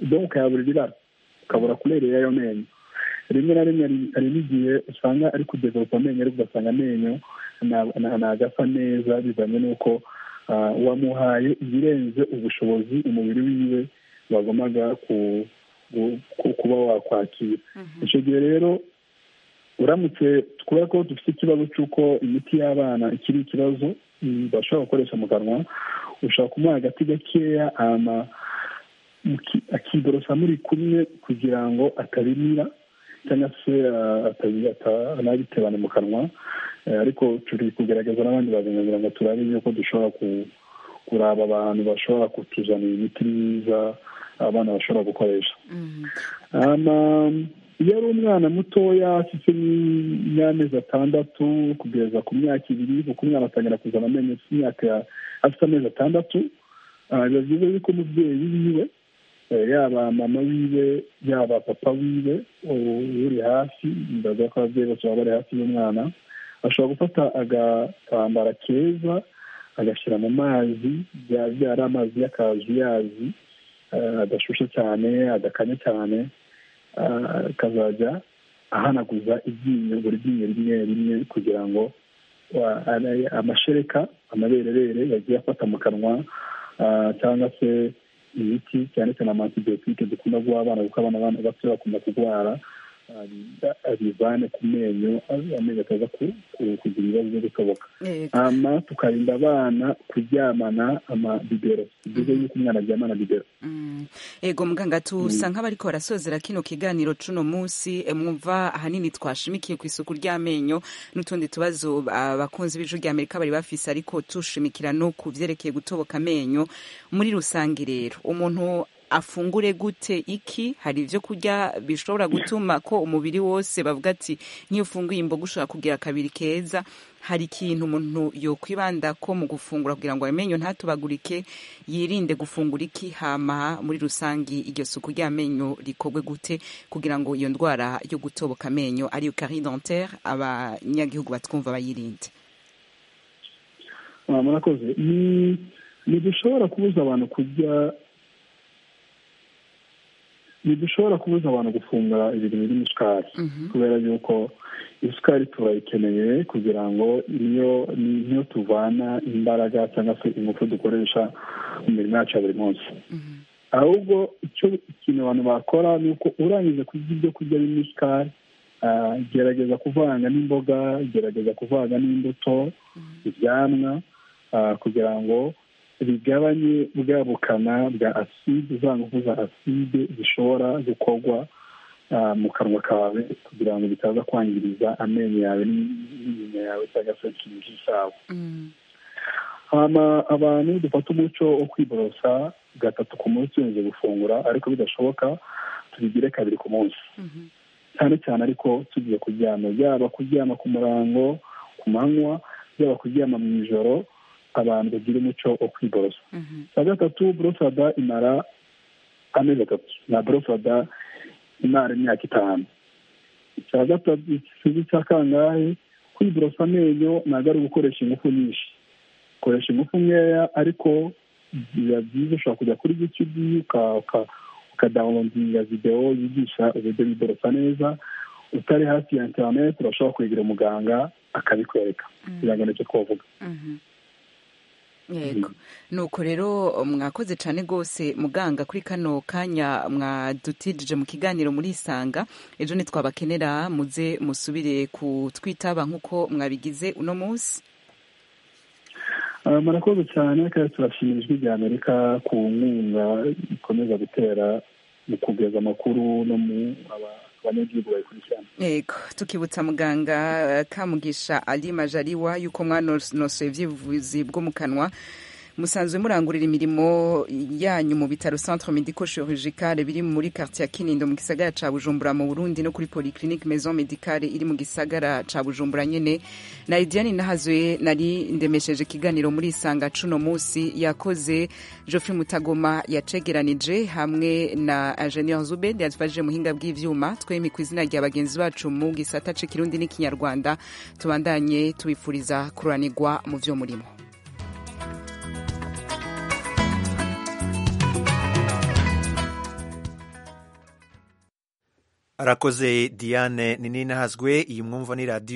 doka ukayabura ibirara ukabura kurere y'ayo menyo rimwe na rimwe hari n'igihe usanga ari kudeveropa amenyo ariko ugasanga amenyo ntagasa neza bivanye n'uko wamuhaye ibirenze ubushobozi umubiri wiwe wagomaga kuba wakwakira icyo gihe rero uramutse kubera ko dufite ikibazo cy'uko imiti y'abana ikiri ikibazo bashobora gukoresha mu kanwa ushobora kumuha agati gakeya akiborosa muri kumwe kugira ngo atabimira cyangwa se anabitebane mu kanwa ariko turi kugaragaza n'abandi baganga kugira ngo turabe yuko dushobora kuraba abantu bashobora kutuzanira imiti myiza abana bashobora gukoresha iyo ari umwana mutoya afite n'amezi atandatu kugeza ku myaka ibiri kuko umwana atangira kuzana amenyo afite imyaka afite amezi atandatu biba byiza yuko umubyeyi wiwe yaba mama wiwe yaba papa wiwe uri hafi ndavuga ko ababyeyi bose baba bari hafi y'umwana ashobora gufata agatambara keza agashyira mu mazi byari amazi y'akazuyazi adashushe cyane adakanye cyane akazajya ahanaguza ibyinyo buri ryinyo rimwe rimwe kugira ngo amashereka amabererere yagiye afata mu kanwa cyangwa se imiti cyane cyane amantibiyotike dukunda guha abana kuko abana bato bakunda kurwara bivane ku menyo amenyo ataza kugira ibibazo byo gutoboka ama tukarinda abana kuryamana amabibero byiza yuko umwana aryamana bibero ego muganga tusa nk'abariko barasozera kino kiganiro cuno munsi mwumva ahanini twashimikiye ku isuku ry'amenyo n'utundi tubazo abakunzi b'ijwi rya amerika bari bafise ariko tushimikira no ku vyerekeye gutoboka amenyo muri rusange rero umuntu afungure gute iki hari ibyo kurya bishobora gutuma ko umubiri wose bavuga ati nk'iyo ufunguye imboga ushobora kugira akabiri keza hari ikintu umuntu yokwibanda ko mu gufungura kugira ngo amenyo ntatubagurike yirinde gufungura iki hama muri rusange iryo suku ry'amenyo rikorwe gute kugira ngo iyo ndwara yo gutoboka amenyo ariyo kari dentaire abanyagihugu batwumva bayirinde murakoze ntidushobora kubuza abantu kurya ntidushobora kubuza abantu gufungura ibintu birimo isukari kubera yuko isukari turayikeneye kugira ngo niyo niyo tuvana imbaraga cyangwa se ingufu dukoresha mu mirimo yacu ya buri munsi ahubwo icyo ikintu abantu bakora ni uko urangije kurya ibyo kurya birimo isukari gerageza kuvanga n'imboga gerageza kuvanga n'imbuto ibyamwa kugira ngo bigabanye bwa bukana bwa aside za ngufu za aside zishobora gukorwa mu kanwa kawe kugira ngo bitaza kwangiriza amenyo yawe n'inyinya yawe cyangwa se ikintu cy'isawa abantu dufata umuco wo kwiborosa gatatu ku munsi wongeye gufungura ariko bidashoboka tubigire kabiri ku munsi cyane cyane ariko tugiye kuryama yaba kuryama ku murango ku manywa yaba kuryama mu ijoro abantu bagira umuco wo kwiborosa na gatatu borosada imara amezi atatu na borosada imara imyaka itanu icya gatatu cya kangahe kwiborosa amenyo ntabwo ari ugukoresha ingufu nyinshi ukoresha ingufu nkeya ariko biba byiza ushobora kujya kuri yutubi ukadawunodinga videwo yigisha uburyo biborosa neza utari hafi ya interineti urashobora kwegera umuganga akabikwereka kugira ngo nicyo twavuga yego nuko rero mwakoze cyane rwose muganga kuri kano kanya mwadutijije mu kiganiro muri isanga ejo ntitwabakenera muze musubire kutwitaba nk'uko mwabigize uno munsi murakoze cyane kandi turashimira ijwi rya amerika ku nkunga ikomeza gutera mu kugeza amakuru no mu abanyagihugu bayikurikirana yego tukibutsa muganga kamugisha ali majariwa yuko mwanosoye ubyivuzi bwo mu kanwa musanzwe murangurira imirimo yanyu mu bitaro centre medico chirurgical biri muri quartier ya Kinindo mu gisagara ca Bujumbura mu Burundi no kuri polyclinique maison medicale iri mu gisagara ca Bujumbura nyene nari Diane Nahazwe nari ndemesheje ikiganiro muri isanga cuno musi yakoze Geoffrey Mutagoma yacegeranije hamwe na ingénieur Zubed yatwaje muhinga bw'ivyuma twemi ku izina rya bagenzi bacu mu gisata c'ikirundi n'ikinyarwanda tubandanye tubifuriza kuranirwa mu vyo murimo arakoze diane ni nini ahazwe iyi mwumva ni radiyo